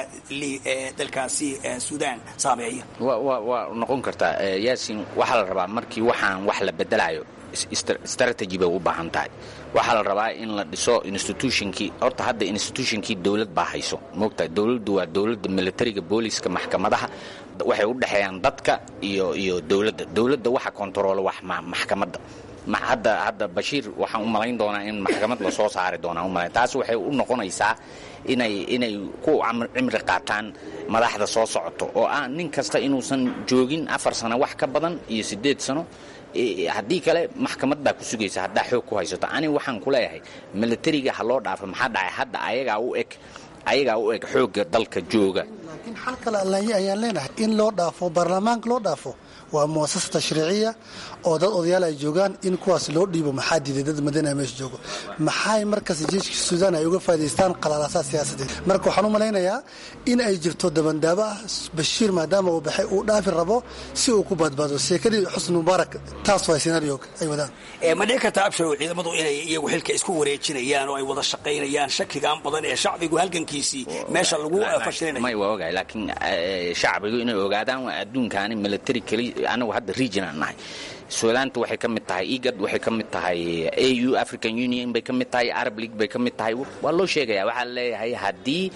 S16: dalkaasi suudaan saameeya
S18: waa noqon kartaa yaasin waxaa la rabaa markii waxaan wax la bedelayo strategy bay u baahan tahay waxaa la rabaa in la dhiso institutionkii horta hadda institutionkii dowlad baa hayso moogtahay dowladdu waa dowladda militariga booliska maxkamadaha waxay u dhexeeyaan dadka iyo iyo dowladda dowladda waxa kontaroolo wax maxkamadda hadda hadda bashiir waxaan u malayn doonaa in maxkamad lasoo saari doonaa umalayn taas waxay u noqonaysaa inay inay ku cimri qaataan madaxda soo socoto oo ah nin kasta inuusan joogin afar sano wax ka badan iyo siddeed sano haddii kale maxkamad baa ku sugaysa haddaa xoog ku haysato ani waxaan ku leeyahay militariga ha loo dhaafo maxaa dhacay hadda ayagaa u eg ayagaa u eg xoogga dalka jooga
S17: laakiin xal kale allaye ayaan leenahay in loo dhaafo baarlamaanka loo dhaafo waa muasasa tashriiciya oo dad odayaal ay joogaan in kuwaas loo dhiibo maxaa diiday dad madina meesha joogo maxay markaas jeeshka suudaan ay uga faaidaystaan qalalaasaa siyaasadeed marka waxaan u malaynayaa in ay jirto dabandaabo ah bashiir maadaama uu baxay uu dhaafi rabo si uu ku badbaado sheekadii xusni mubaarak taas waa senario ay wadaan
S16: ma dhici karta absharow ciidamadu inay iyagu xilka isku wareejinayaan oo ay wada shaqaynayaan shakigaan badan ee shacbigu halgankiisii meesha lagu fashilinayo
S18: may waa ogahay laakiin shacbigu inay ogaadaan waa adduunkaani military keli anagu hadda region aan nahay suudaanta waxay ka mid tahay egad waxay ka mid tahay au african union bay ka mid tahay arab league bay ka mid tahay waa loo sheegaya waxaa leeyahay haddii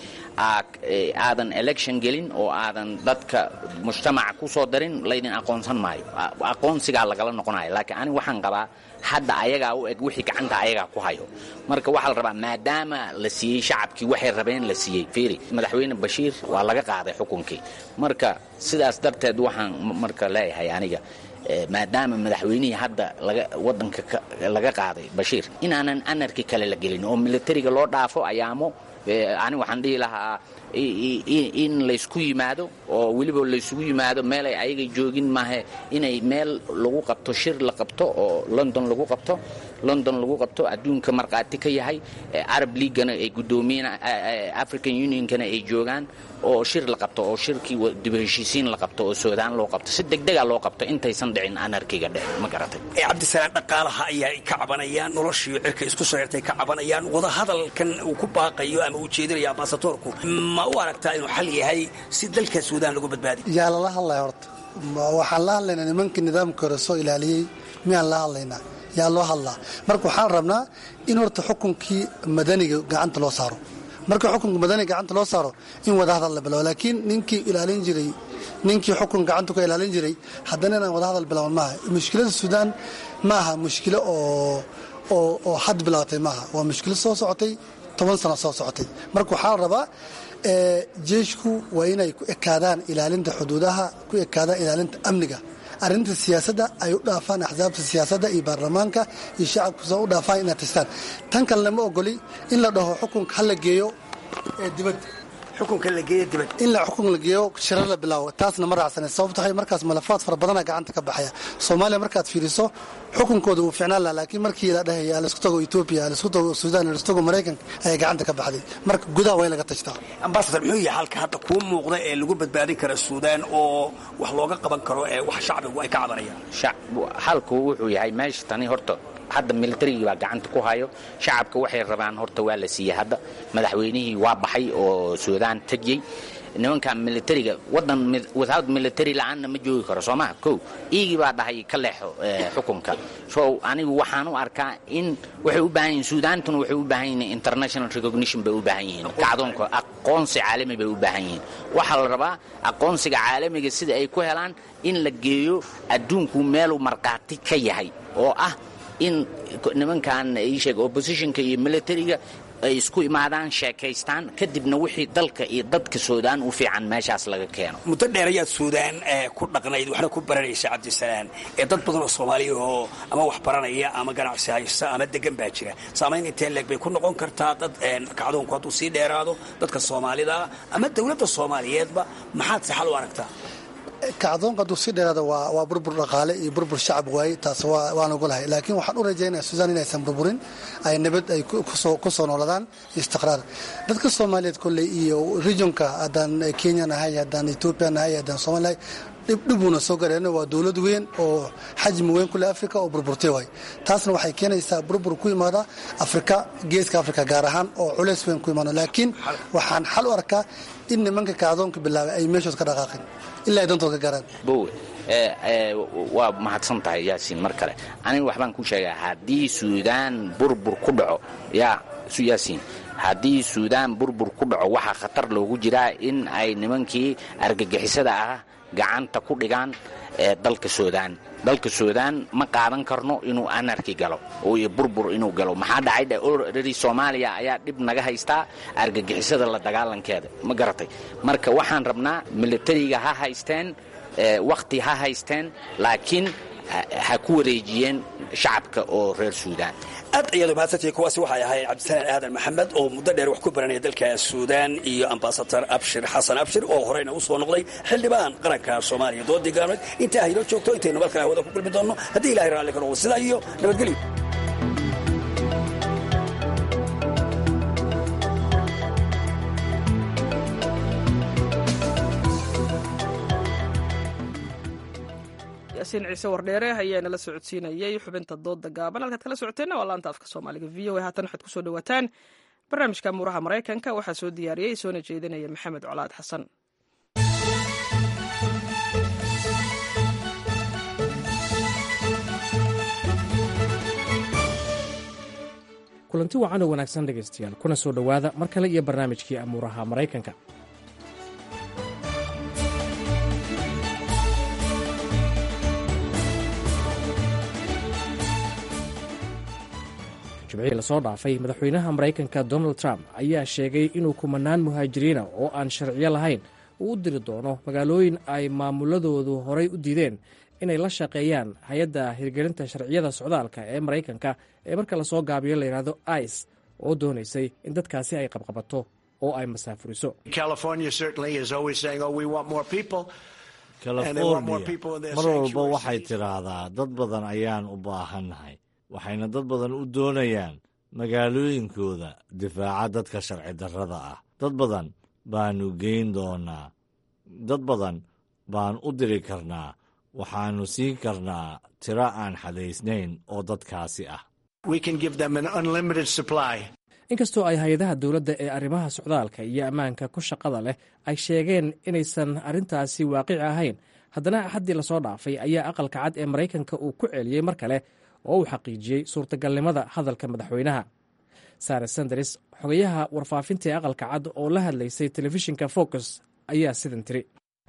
S18: aadan election gelin oo aadan dadka mujtamaca ku soo darin laydin aqoonsan maayo aqoonsigaa lagala noqonayo laakiin ani waxaan qabaa hadda ayagaa u eg wixii gacanta ayagaa ku hayo marka waxaa la rabaa maadaama la siiyey shacabkii waxay rabeen la siiyey fiiri madaxweyne bashiir waa laga qaaday xukunkii marka sidaas darteed waxaan marka leeyahay aniga maadaama madaxweynihii hadda wadanka laga qaaday bashiir inaanan anarki kale la gelin oo militariga loo dhaafo ayaamo ani waxaan dhihi lahaa in laysku yimaado oo weliba laysugu yimaado meelay ayaga joogin maahe inay meel lagu qabto shir la qabto oo london lagu qabto london lagu qabto adduunka markhaati ka yahay arab leaguana ay guddoomiyen african unionkana ay joogaan oo shir la qabto oo shirkii dib heshiisiin la qabto oo suudaan loo qabto si degdega loo qabto intaysan dhicin anarkiga dheh ma garatay
S16: cabdisalaan dhaqaalaha ayaa ka cabanayaan noloshii cirka isku soo xirtay ka cabanayaan wadahadalkan uu ku baaqayo ama uu jeedinayo ambasadoorku ma u aragtaa inuu xal yahay si dalka suudaan lagu badbaadiy
S17: yaa lala hadlaya horta waxaan la hadlaynaa nimankii nidaamka hore soo ilaaliyey miyaan la hadlaynaa yaa loo hadlaa marka waxaan rabnaa in horta xukunkii madaniga gacanta loo saaro marka xukunka madaniga gacanta loo saaro in wadahadal la bilaabo laakiin ninkii ilaalin jiray ninkii xukun gacanta ka ilaalin jiray haddana inaan wadahadal bilaaban maaha mushkilada suudaan ma aha mushkilo oo oo had bilaabatay maaha waa mushkilo soo socotay toban sano soo socotay marka waxaa la rabaa jeeshku waa inay ku ekaadaan ilaalinta xuduudaha ku ekaadaan ilaalinta amniga arrinta siyaasadda ay u dhaafaan axsaabta siyaasadda iyo baarlamaanka iyo shacabku soo u dhaafaan inaad tastaan tan kalena ma ogoli in la dhaho xukunka ha la geeyo dibadda
S16: xukunka la geeyo dibadda
S17: in la xukun la geeyo shirar la bilaawo taasna ma raacsane sababto waxay markaas malafaad fara badana gacanta ka baxaya soomaaliya markaad fiiriso xukunkooda wuu ficnaan laha laakiin markii la dhahaya alaisku tago etoobiya alaisku tago suudaan alaisku tago maraykanka ayaa gacanta ka baxday marka gudaha waa in laga tashtaa
S16: ambasador muxuu yahay halka hadda kuu muuqda ee lagu badbaadin kara suudaan oo wax looga qaban karo ee wax shacbigu ay ka cabanayaan
S18: halku wuxuu yahay meesha tani horta hadda militarigii baa gacanta ku hayo shacabka waxay rabaan horta waa la siiyey hadda madaxweynihii waa baxay oo suudaan tegiyey nimanka militariga wadan without military la-aanna ma joogi karo soomaa ko iigii baa dhahay ka leexo xukunka so anigu waxaan u arkaa in waxay u baahan yihin suudaantuna waxay u baahan yihiin international recognition bay u baahan yihiin kacdoonka aqoonsi caalami bay u baahan yihiin waxaa la rabaa aqoonsiga caalamiga sida ay ku helaan in la geeyo adduunku meeluu markhaati ka yahay oo ah in nimankan iisheeg oppositionka iyo militariga ay isku imaadaan sheekaystaan kadibna wixii dalka iyo dadka suudaan u fiican meeshaas laga keeno
S16: muddo dheer ayaad suudaan ku dhaqnayd waxna ku baranaysa cabdisalaan ee dad badan oo soomaaliya oo ama wax baranaya ama ganacsi haysta ama degan baa jira saamayn intee leeg bay ku noqon kartaa dad kacdoonku hadduu sii dheeraado dadka soomaalida ama dowladda soomaaliyeedba maxaad si xal u aragtaa
S17: kacdoonka hadduu sii dheeraada waa burbur dhaqaale iyo burbur shacab waaye taas waan ogolahay laakiin waxaan u rajaynaya suudaan inaysan burburin ay nabad ay ku soo nooladaan iyo istiqraar dadka soomaaliyeed kolley iyo regionka haddaan kenya nahay haddaan etoobiya nahay haddaan soomaliya dhibbuuna soo gareeno waa dowlad weyn oo xajmi weyn kule africa oo burburtay waay taasna waxay keenaysaa burbur ku imaada afrika geeska afrika gaar ahaan oo culays weyn ku imaano laakiin waxaan xal u arkaa in nimanka kacdoonka bilaabay ay meeshood ka dhaqaaqeen ilaa ay dantood ka gaaraan
S18: bowe waa mahadsan tahay yaasiin mar kale aniga waxbaan ku sheegaa haddii suudaan burbur ku dhaco yaa yaasiin haddii suudaan burbur ku dhaco waxaa khatar loogu jiraa in ay nimankii argagixisada ah gacanta ku dhigaan dalka suudaan dalka suudaan ma qaadan karno inuu anarki galo iyo burbur inuu galo maxaa dhacay orari soomaaliya ayaa dhib naga haystaa argagixisada la dagaalankeeda ma garatay marka waxaan rabnaa militariga ha haysteen wakhti ha haysteen laakiin ha ku wareejiyeen shacabka oo reer suudaan
S16: aad ayaad mahadsantihiin kuwaasi waxay ahayd cabdisalaan aadan maxamed oo muddo dheer wax ku baranaya dalka suudaan iyo ambasador abshir xasan abshir oo horeyna u soo noqday xildhibaan qaranka soomaaliya doodii gaalmeed intaa haynoo joogto intaynu mar kale hawada ku kulmi doonno haddii ilahay raalli ka noqdo sidaa iyo nabadgelyo
S1: yaasiin ciise wardheere ayaa nala socodsiinayay xubinta dooda gaaban halkaad kala socoteenna waa laanta afka soomaaliga v o a haatan waxaad kusoo dhawaataan barnaamijka muuraha maraykanka waxaa soo diyaariyey soona jeedinaya maxamed colaad xasan
S19: kulanti wacan oo wanaagsan dhegaystayaal kuna soo dhowaada mar kale iyo barnaamijkii amuuraha maraykanka jimcihii lasoo dhaafay madaxweynaha maraykanka donald trump ayaa sheegay inuu kumanaan muhaajiriina oo aan sharciyo lahayn uu u diri doono magaalooyin ay maamuladoodu horay u diideen inay la shaqeeyaan hay-adda hirgelinta sharciyada socdaalka ee maraykanka ee marka lasoo gaabiyo layidhahdo ice oo doonaysay in dadkaasi ay qabqabato oo ay masaafuriso
S2: california mar walba waxay tidhaahdaa dad badan ayaan u baahannahay waxayna dad badan u doonayaan magaalooyinkooda difaaca dadka sharci darrada ah dad badan baanu geyn doonaa dad badan baan u diri karnaa waxaannu siin karnaa tiro aan xadaysnayn oo dadkaasi ah
S19: inkastoo ay hay-adaha dowladda ee arrimaha socdaalka iyo ammaanka ku shaqada leh ay sheegeen inaysan arrintaasi waaqici ahayn haddana axaddii lasoo dhaafay ayaa aqalka cad ee maraykanka uu ku celiyey mar kale oo uu xaqiijiyey suurtagalnimada hadalka madaxweynaha sare sanders xogayaha warfaafinta ee aqalka cad oo la hadlaysay telefishinka focus ayaa sidan tiri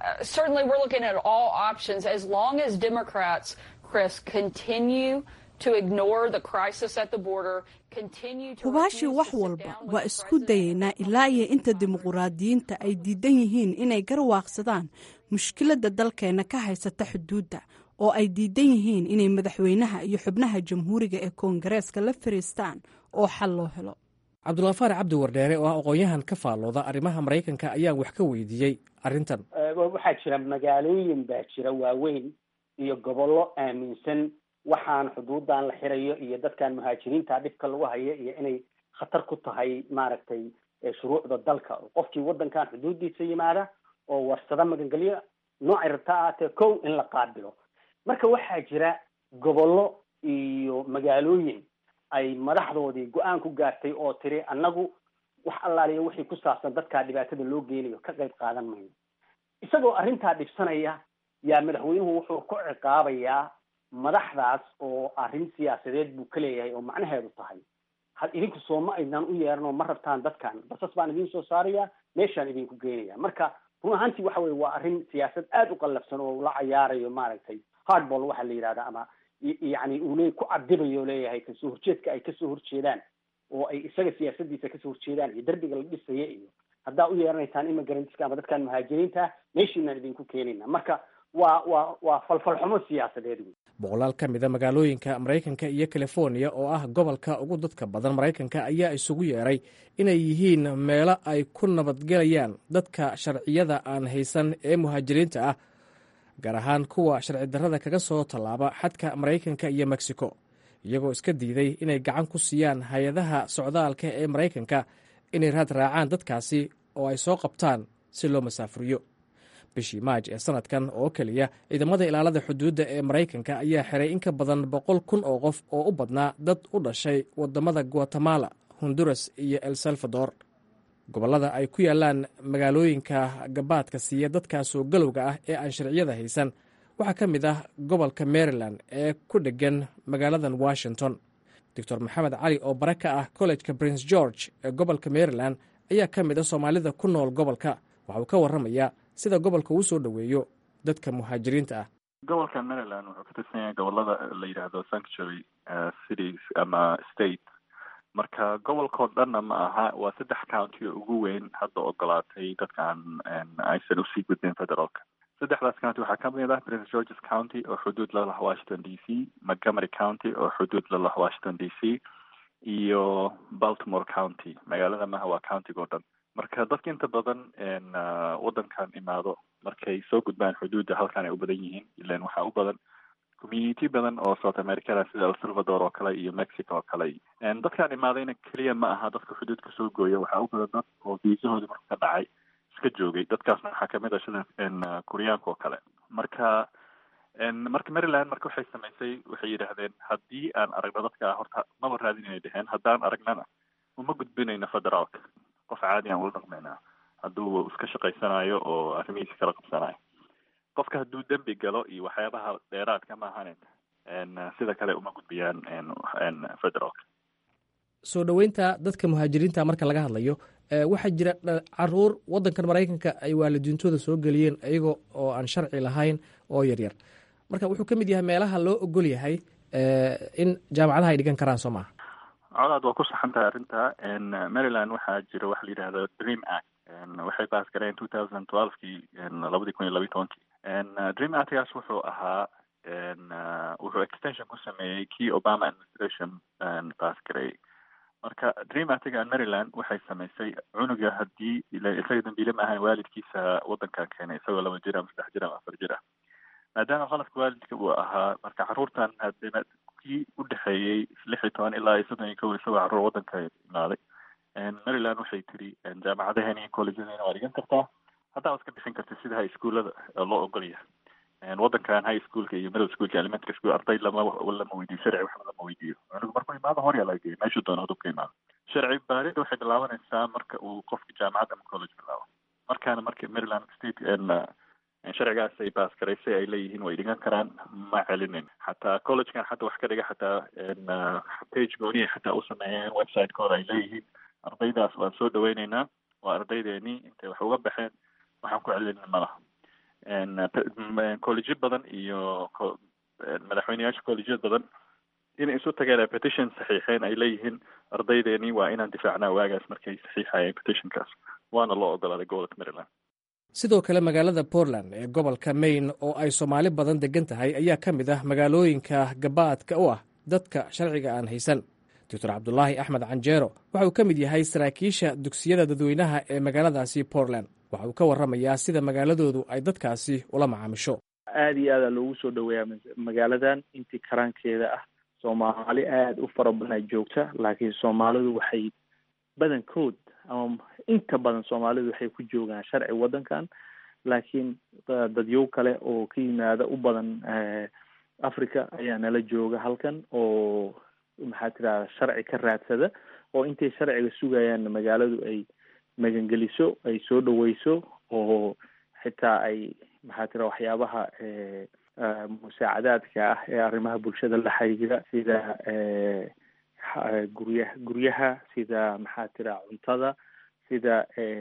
S5: hubaashii wax walba waa isku dayaynaa ilaa iyo inta dimuquraadiyiinta ay diidan yihiin inay garwaaqsadaan mushkiladda dalkeenna ka haysata xuduudda oo ay diidan yihiin inay madaxweynaha iyo xubnaha jamhuuriga ee koongareeska la fariistaan oo xal loo helo
S19: cabdulhafaar cabdi wardheere oo ah aqoon-yahan ka faallooda arrimaha maraykanka ayaan wax ka weydiiyey arrintan
S20: waxaa jira magaalooyin baa jira waaweyn iyo gobollo aaminsan waxaan xuduudan la xirayo iyo dadkan muhaajiriinta dhibka lagu hayo iyo inay khatar ku tahay maaragtay shuruucda dalka qofkii waddankan xuduudiisa yimaada oo warsada magangelyo noocay rabta ahaatee kow in la qaabilo marka waxaa jira gobollo iyo magaalooyin ay madaxdoodii go-aan ku gaartay oo tiri annagu wax allaaliya wixii ku saabsan dadkaa dhibaatada loo geynayo ka qayb qaadan mayno isagoo arrintaa dhibsanaya yaa madaxweynuhu wuxuu ku ciqaabayaa madaxdaas oo arrin siyaasadeed buu ka leeyahay oo macnaheedu tahay had idinku sooma aydan u yeeranoo ma rabtaan dadkan basas baan idiin soo saaraya meeshaan idinku geynaya marka run ahaantii waxa weye waa arrin siyaasad aada u qallafsan oo la cayaarayo maaragtay hardball waxaa la yidhahda ama yacni uu le ku cadibayo leeyahay kasoo horjeedka ay kasoo horjeedaan oo ay isaga siyaasadiisa kasoo horjeedaan iyo derbiga la dhisaya iyo haddaa u yeeranaysaan immigrantska ama dadkan muhaajiriinta meeshiinaan idinku keenayna marka waa waa waa falfalxumo siyaasadeed wey
S19: boqolaal ka mida magaalooyinka maraykanka iyo californiya oo ah gobolka ugu dadka badan maraykanka ayaa isugu yeeray inay yihiin meelo ay ku nabadgelayaan dadka sharciyada aan haysan ee muhaajiriinta ah gaar ahaan kuwa sharci darrada kaga soo tallaaba xadka maraykanka iyo mexico iyagoo iska diiday inay gacan ku siiyaan hay-adaha socdaalka ee maraykanka inay raad raacaan dadkaasi oo ay soo qabtaan si loo masaafuriyo bishii maaj ee sanadkan oo keliya ciidamada ilaalada xuduudda ee maraykanka ayaa xiray in ka badan boqol kun oo qof oo u badnaa dad u dhashay wadamada guatemala honduras iyo el salvador gobollada ay ku yaalaan magaalooyinka gabaadka siiya dadkaasoo galowga ah ee aan sharciyada haysan waxaa ka mid ah gobolka maryland ee ku dheggan magaaladan washington doctor maxamed cali oo bare ka ah kollejka prince george ee gobolka maryland ayaa ka mid a soomaalida ku nool gobolka waxa uu ka warramayaa sida gobolka uu soo dhoweeyo dadka muhaajiriinta ah
S21: gobolka maryland wuxuu ka tirsan yahay gobolada la yidhaahdo sanctuary cities ama state marka gobolkao dhanna ma aha waa saddex county oo ugu weyn hadda ogolaatay dadkaan aysan usii gudbin federaalka saddexdaas county waxaa ka mid ah prince georges county oo xuduud la lah washington d c montgomery county oo xuduud la lah washington d c iyo baltimore county magaalada maha waa countiga o dhan marka dadka inta badan waddankan imaado markay soo gudbaan xuduudda halkan ay u badan yihiin ilan waxaa u badan community badan oo south americana sida el salvador oo kale iyo mexico oo kale dadkaan imaadayna keliya ma aha dadka xuduudka soo gooya waxaa u badan dad oo viisahoodii marka ka dhacay iska joogay dadkaasna waxaa kamid ah sida kuryaanka oo kale marka marka maryland marka waxay samaysay waxay yidhaahdeen haddii aan aragno dadka horta maba raadin inay dheheen haddaan aragnana uma gudbinayno federaalka qof caadi aan ula dhaqmaynaa hadduu iska shaqaysanayo oo arrimihiisa kala qabsanayo qofka hadduu dembi galo iyo waxyaabaha dheeraadka ma ahanen sida kale uma gudbiyaan federaalka
S19: soo dhoweynta dadka muhaajiriinta marka laga hadlayo waxaa jira caruur waddankan maraykanka ay waalidiintooda soo geliyeen iyaga oo aan sharci lahayn oo yaryar marka wuxuu ka mid yahay meelaha loo ogol yahay in jaamacadaha ay dhigan karaan soo maaha
S21: colaad waa ku saxan tahay arrinta maryland waxaa jira waxa la yidhahda dream act waxay baas gareen two thousand twelvekii labadii kun iyo labiyi tobankii dream actgaas wuxuu ahaa wuxuu extension ku sameeyey kii obama administration baas gareeyey marka dreamatiga maryland waxay samaysay cunuga haddii isaga dambiile ma ahayn waalidkiisa waddankan keenay isagoo laba jir ama saddex jir ama afar jir ah maadaama qaladka waalidka uu ahaa marka carruurtan hadee kii u dhexeeyey lix iyo toban ilaa iyo soddon iyo kow isagoo carruur waddanka imaaday maryland waxay tiri jaamacadaheena iyo collegedeena waa dhigan kartaa haddaa iska bixin karta sida high schoolada loo ogol yahay waddankan high schoolka iyo middle schoolka elementary school arday lama lama weydiyo sharci waxba lama weydiiyo cunugu markuu imaado horyaa laga geeyo meeshuu doono haduu ka imaado sharci baarida waxay bilaabanaysaa marka uu qofka jaamacad ama college bilaabo markaana marka maryland state sharcigaas ay baas garaysay ay leeyihiin way dhigan karaan ma celinin xataa collegekan xataa wax ka dhiga xataa page gooniya xataa u sameeyeen website-kooda ay leeyihiin ardaydaas waan soo dhaweyneynaa waa ardaydeenii intay wax uga baxeen waxaan ku celinin malaha collegeyo badan iyo madaxweyneyaasha collegeyo badan inay isu tageen petition saxiixeen ay leeyihiin ardaydeenii waa inaan difaacnaa waagaas markay saxiixayeen petitionkaas waana loo ogolaaday gobolka maryland
S19: sidoo kale magaalada portland ee gobolka maine oo ay soomaali badan degan tahay ayaa ka mid ah magaalooyinka gabaadka u ah dadka sharciga aan haysan doctor cabdulaahi axmed canjeero waxa uu ka mid yahay saraakiisha dugsiyada dadweynaha ee magaaladaasi portland waxa uu ka warramayaa sida magaaladoodu ay dadkaasi ula macaamisho
S3: aada iyo aada loogu soo dhaweeyaa magaaladan intii karaankeeda ah soomaali aada u fara badan joogta laakiin soomaalidu waxay badankood ama inta badan soomaalidu waxay ku joogaan sharci waddankan laakiin dadyow kale oo ka yimaada u badan africa ayaa nala jooga halkan oo maxaa tirahda sharci ka raadsada oo intay sharciga sugayaan magaaladu ay magangeliso ay soo dhaweyso oo xitaa ay maxaa tira waxyaabaha musaacadaadka ah ee arrimaha bulshada la xiriira sida gurya guryaha sida maxaa tira cuntada sida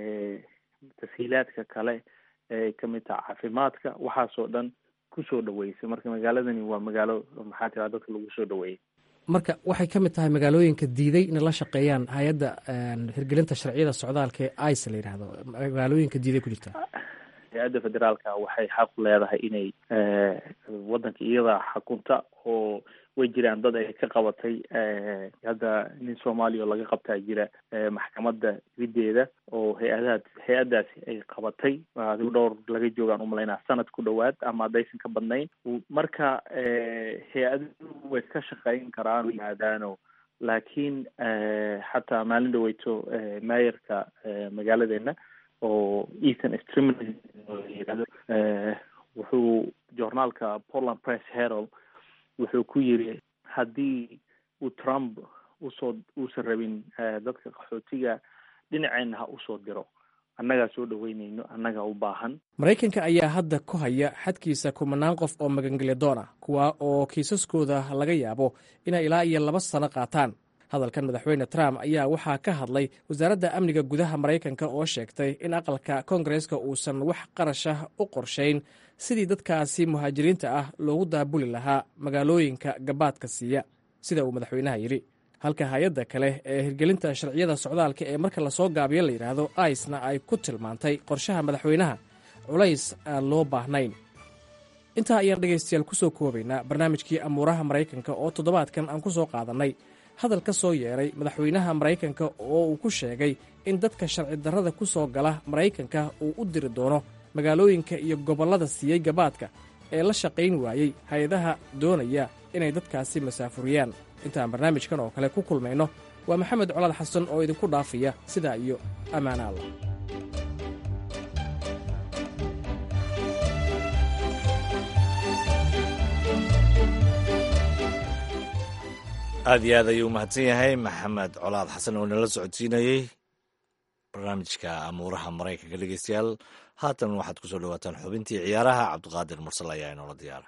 S3: tashiilaadka kale ee kamid taha caafimaadka waxaasoo dhan kusoo dhaweysay marka magaaladani waa magaalo maxaa tira dadka lagu soo dhaweeyay
S19: marka waxay ka mid tahay magaalooyinka diiday inay la shaqeeyaan hay-adda hirgelinta sharciyada socdaalka ee ice la yidhaahdo magaalooyinka diiday ku jirta
S3: hay-adda federaalka waxay xaq leedahay inay waddanka iyada xakunta oo way jiraan dad ay ka qabatay hadda nin soomaaliya oo laga qabtaa jira maxkamadda riddeeda oo hay-adaha hay-addaasi ay qabatay adigu dhowr laga joogaan umalaynaa sanad ku dhowaad ama haddaysan ka badnayn marka hay-aduhu way ka shaqeyn karaan yimaadaano laakiin xataa maalin dhaweyto maayarka magaaladeena oo ethan streamn yirahdo wuxuu journaalka portland press herald wuxuu ku yiri haddii uu trump usoo uusan rabin dadka qaxootiga dhinaceenna ha usoo diro annagaa soo dhaweyneyno annagaa u baahan
S19: maraykanka ayaa hadda ku haya xadkiisa kumanaan qof oo magangelyadoon ah kuwa oo kiisaskooda laga yaabo inay ilaa iyo laba sano qaataan hadalkan madaxweyne trump ayaa waxaa ka hadlay wasaaradda amniga gudaha maraykanka oo sheegtay in aqalka koongareska uusan wax qarashah u qorshayn sidii dadkaasi muhaajiriinta ah loogu daabuli lahaa magaalooyinka gabaadka siiya sida uu madaxweynaha yidhi halka hay-adda kale ee hirgelinta sharciyada socdaalka ee marka lasoo gaabiyo la yidhaahdo aisna ay ku tilmaantay qorshaha madaxweynaha culays aan loo baahnayn intaa ayaan dhegaystayaal ku soo koobaynaa barnaamijkii amuuraha maraykanka oo toddobaadkan aan ku soo qaadannay hadal ka soo yeedhay madaxweynaha maraykanka oo uu ku sheegay in dadka sharci darrada ku soo gala maraykanka uu u diri doono magaalooyinka iyo gobollada siiyey gabaadka ee la shaqayn waayey hay-adaha doonaya inay dadkaasi masaafuriyaan intaan barnaamijkan oo kale ku kulmayno waa maxamed colaad xasan oo idinku dhaafaya sidaa iyo ammaana allah
S2: aad iyo aad ayuu u mahadsan yahay maxamed colaad xasan oo nala socodsiinayey barnaamijka amuuraha maraykanka dhegeystayaal haatan waxaad ku soo dhawaataan xubintii ciyaaraha cabdiqaadir mursal ayaa inoola diyaara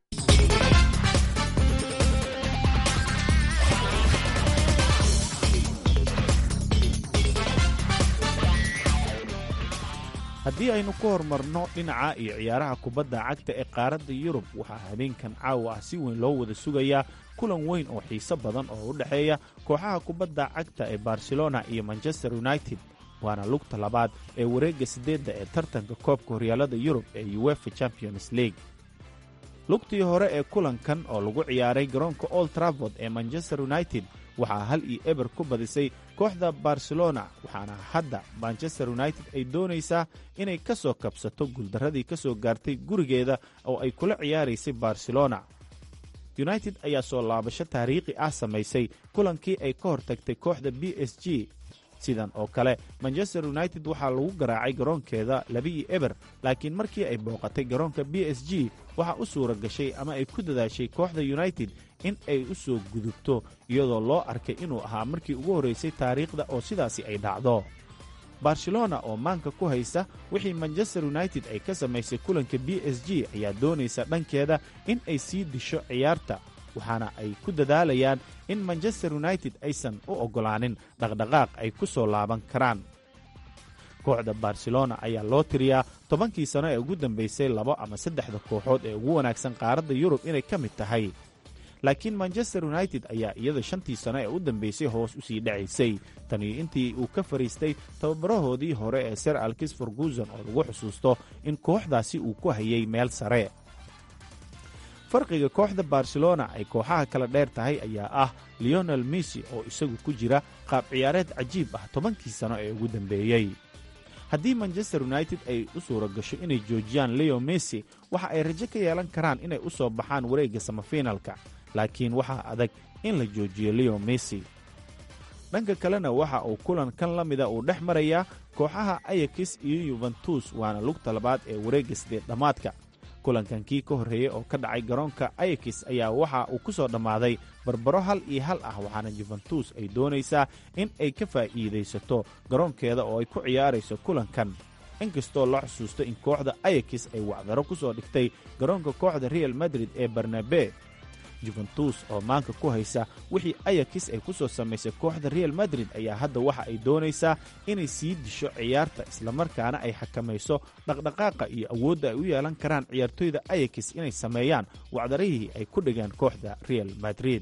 S22: haddii aynu ku horumarno dhinaca iyo ciyaaraha kubadda cagta ee qaaradda yurub waxaa habeenkan caawa ah si weyn loo wada sugayaa kulan weyn oo xiiso badan oo u dhexeeya kooxaha kubadda cagta ee barcelona iyo manchester united waana lugta labaad ee wareegga siddeedda ee tartanka koobka horyaalada yurub ee uefa champions league lugtii hore ee kulankan oo lagu ciyaaray garoonka old traford ee manchester united waxaa hal iyo eber ku badisay kooxda barcelona waxaana hadda manchester united ay doonaysaa inay ka soo kabsato guuldarradii ka soo gaartay gurigeeda oo ay kula ciyaaraysay barcelona united ayaa soo laabasho taariikhi ah samaysay kulankii ay ka hortagtay kooxda b s g sidan oo kale manchester united waxaa lagu garaacay garoonkeeda labiyo eber laakiin markii ay booqatay garoonka b s g waxaa u suura gashay ama ay ku dadaashay kooxda united in ay u soo gudubto iyadoo loo arkay inuu ahaa markii ugu horraysay taariikhda oo sidaasi ay dhacdo barcelona oo maanka ku haysa wixii manchester united ay ka samaysay kulanka b s g ayaa doonaysa dhankeeda in ay sii disho ciyaarta waxaana ay ku dadaalayaan in manchester united aysan u oggolaanin dhaqdhaqaaq ay ku soo laaban karaan kooxda barcelona ayaa loo tiriyaa tobankii sano ee ugu dambaysay labo ama saddexda kooxood ee ugu wanaagsan qaaradda yurub inay ka mid tahay laakiin manchester united ayaa iyada shantii sano ee u dambaysay hoos u sii dhacaysay taniyo intii uu ka fadhiistay tababarahoodii hore ee ser alkis ferguson oo lagu xusuusto in kooxdaasi uu ku hayay meel sare farqiga kooxda barcelona ay kooxaha kala dheer tahay ayaa ah leonel messi oo isagu ku jira qaab ciyaareed cajiib ah tobankii sano ee ugu dambeeyey haddii manchester united ay u suura gasho inay joojiyaan leo messi waxa ay rajo ka yeelan karaan inay u soo baxaan wareegga samafinalka laakiin waxaa adag in la joojiyo leo messi dhanka kalena waxa uu kulan kan la mida uu dhex marayaa kooxaha ayakis iyo yuventus waana lugta labaad ee wareegga sideed dhammaadka kulankan kii ka horreeyey oo ka dhacay garoonka ayakis ayaa waxa uu ku soo dhammaaday barbaro hal iyo hal ah waxaana yuventus ay doonaysaa in ay ka faa'iidaysato garoonkeeda oo ay ku ciyaarayso kulankan inkastoo la xusuusto in kooxda ayakis ay wacdaro ku soo dhigtay garoonka kooxda real madrid ee barnabe juventus oo maanka ku haysa wixii ayakis ay ku soo samaysay kooxda real madrid ayaa hadda waxa ay doonaysaa inay sii disho ciyaarta islamarkaana ay xakamayso dhaqdhaqaaqa iyo awoodda ay u yeelan karaan ciyaartoyda ayakis inay sameeyaan wacdarihii ay ku dhigeen kooxda real madrid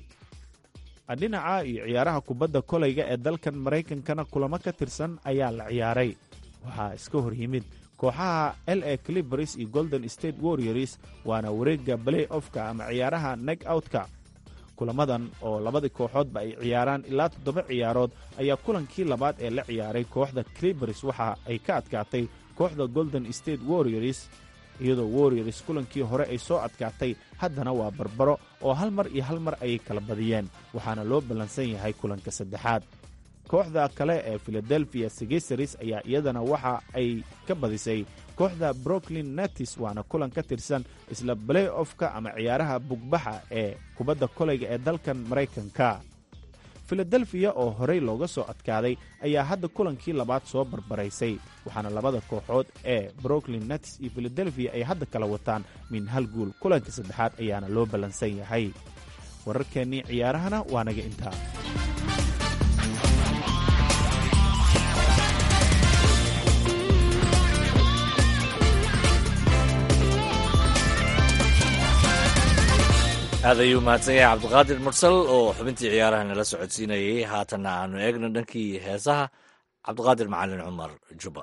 S22: dhinaca iyo ciyaaraha kubadda kolayga ee dalkan maraykankana kulamo ka tirsan ayaa la ciyaaray waxaa iska hor yimid kooxaha l a clibers iyo golden state warriors waana wareegga balay ofka ama ciyaaraha neg outka kulamadan oo labadii kooxoodba ay ciyaaraan ilaa toddoba ciyaarood ayaa kulankii labaad ee la ciyaaray kooxda clibers waxa ay ka adkaatay kooxda golden state warriors iyadoo warriors kulankii hore ay soo adkaatay haddana waa barbaro oo hal mar iyo hal mar ayay kala badiyeen waxaana loo ballansan yahay kulanka saddexaad kooxda kale ee philadelphia segesaris ayaa iyadana waxa ay ka badisay kooxda brooklyn netis waana kulan ka tirsan isla balay ofka ama ciyaaraha bugbaxa ee kubadda kolayga ee dalkan maraykanka filadelfiya oo horey looga soo adkaaday ayaa hadda kulankii labaad soo barbaraysay waxaana labada kooxood ee brooklyn netis iyo filadelfiya ay hadda kala wataan min hal guul kulanka saddexaad ayaana loo ballansan yahay wararkeennii ciyaarahana waa naga intaa
S2: aad ayuu mahadsan yahay cabdiqaadir mursal oo xubintii ciyaaraha nala socodsiinayay haatanna aanu eegno dhankii heesaha cabdiqaadir macalin cumar juba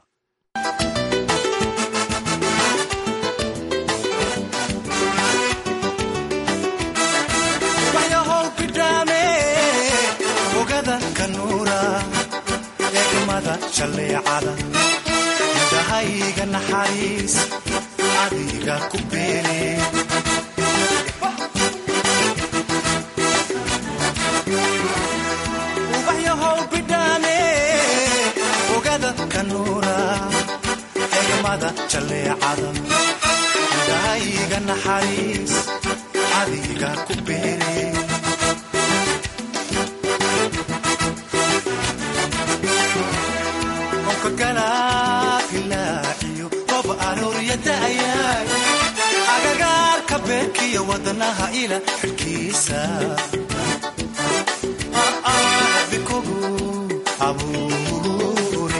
S4: ogada kanuura eegmada jalleecada indhahayga naxariis adiga ku beele ubaxyahow bidhaane ogada kanuura eegmada jalleecada indhahayga naxariis adiga ku beele galaailaaciyo rob arooriyadaayay agagaarka beerkiyo wadnaha ila xidhkiisa bikogu abuure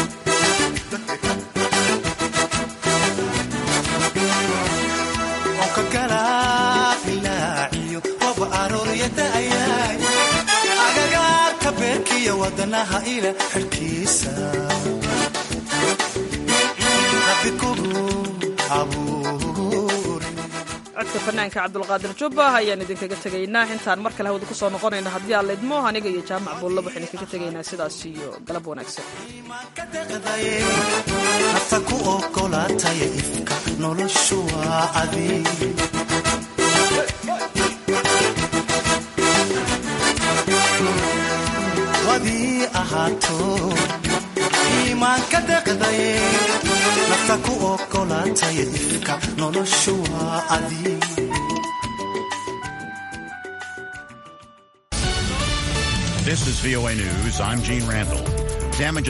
S4: onka galaailaaciyo rob arooriyadaayay agagaarka beerkiyo wadnaha ila xidhkiisa
S1: codka fanaanka cabdulqaadir jubba ayaan idinkaga tegaynaa intaan mar kale hawada ku soo noqonayno haddii aan laydmo aniga iyo jaamac buulla waxaan idinkaga tegaynaa sidaas iyo galab wanaagsan
S4: nafta ku ogolaataya ifka noloshu waa adig wadii ahaato iimaanka deqdaye nafta ku ogolaataya ifka noloshu waa adig
S6: This is VOA News. I'm Gene Randall. Damage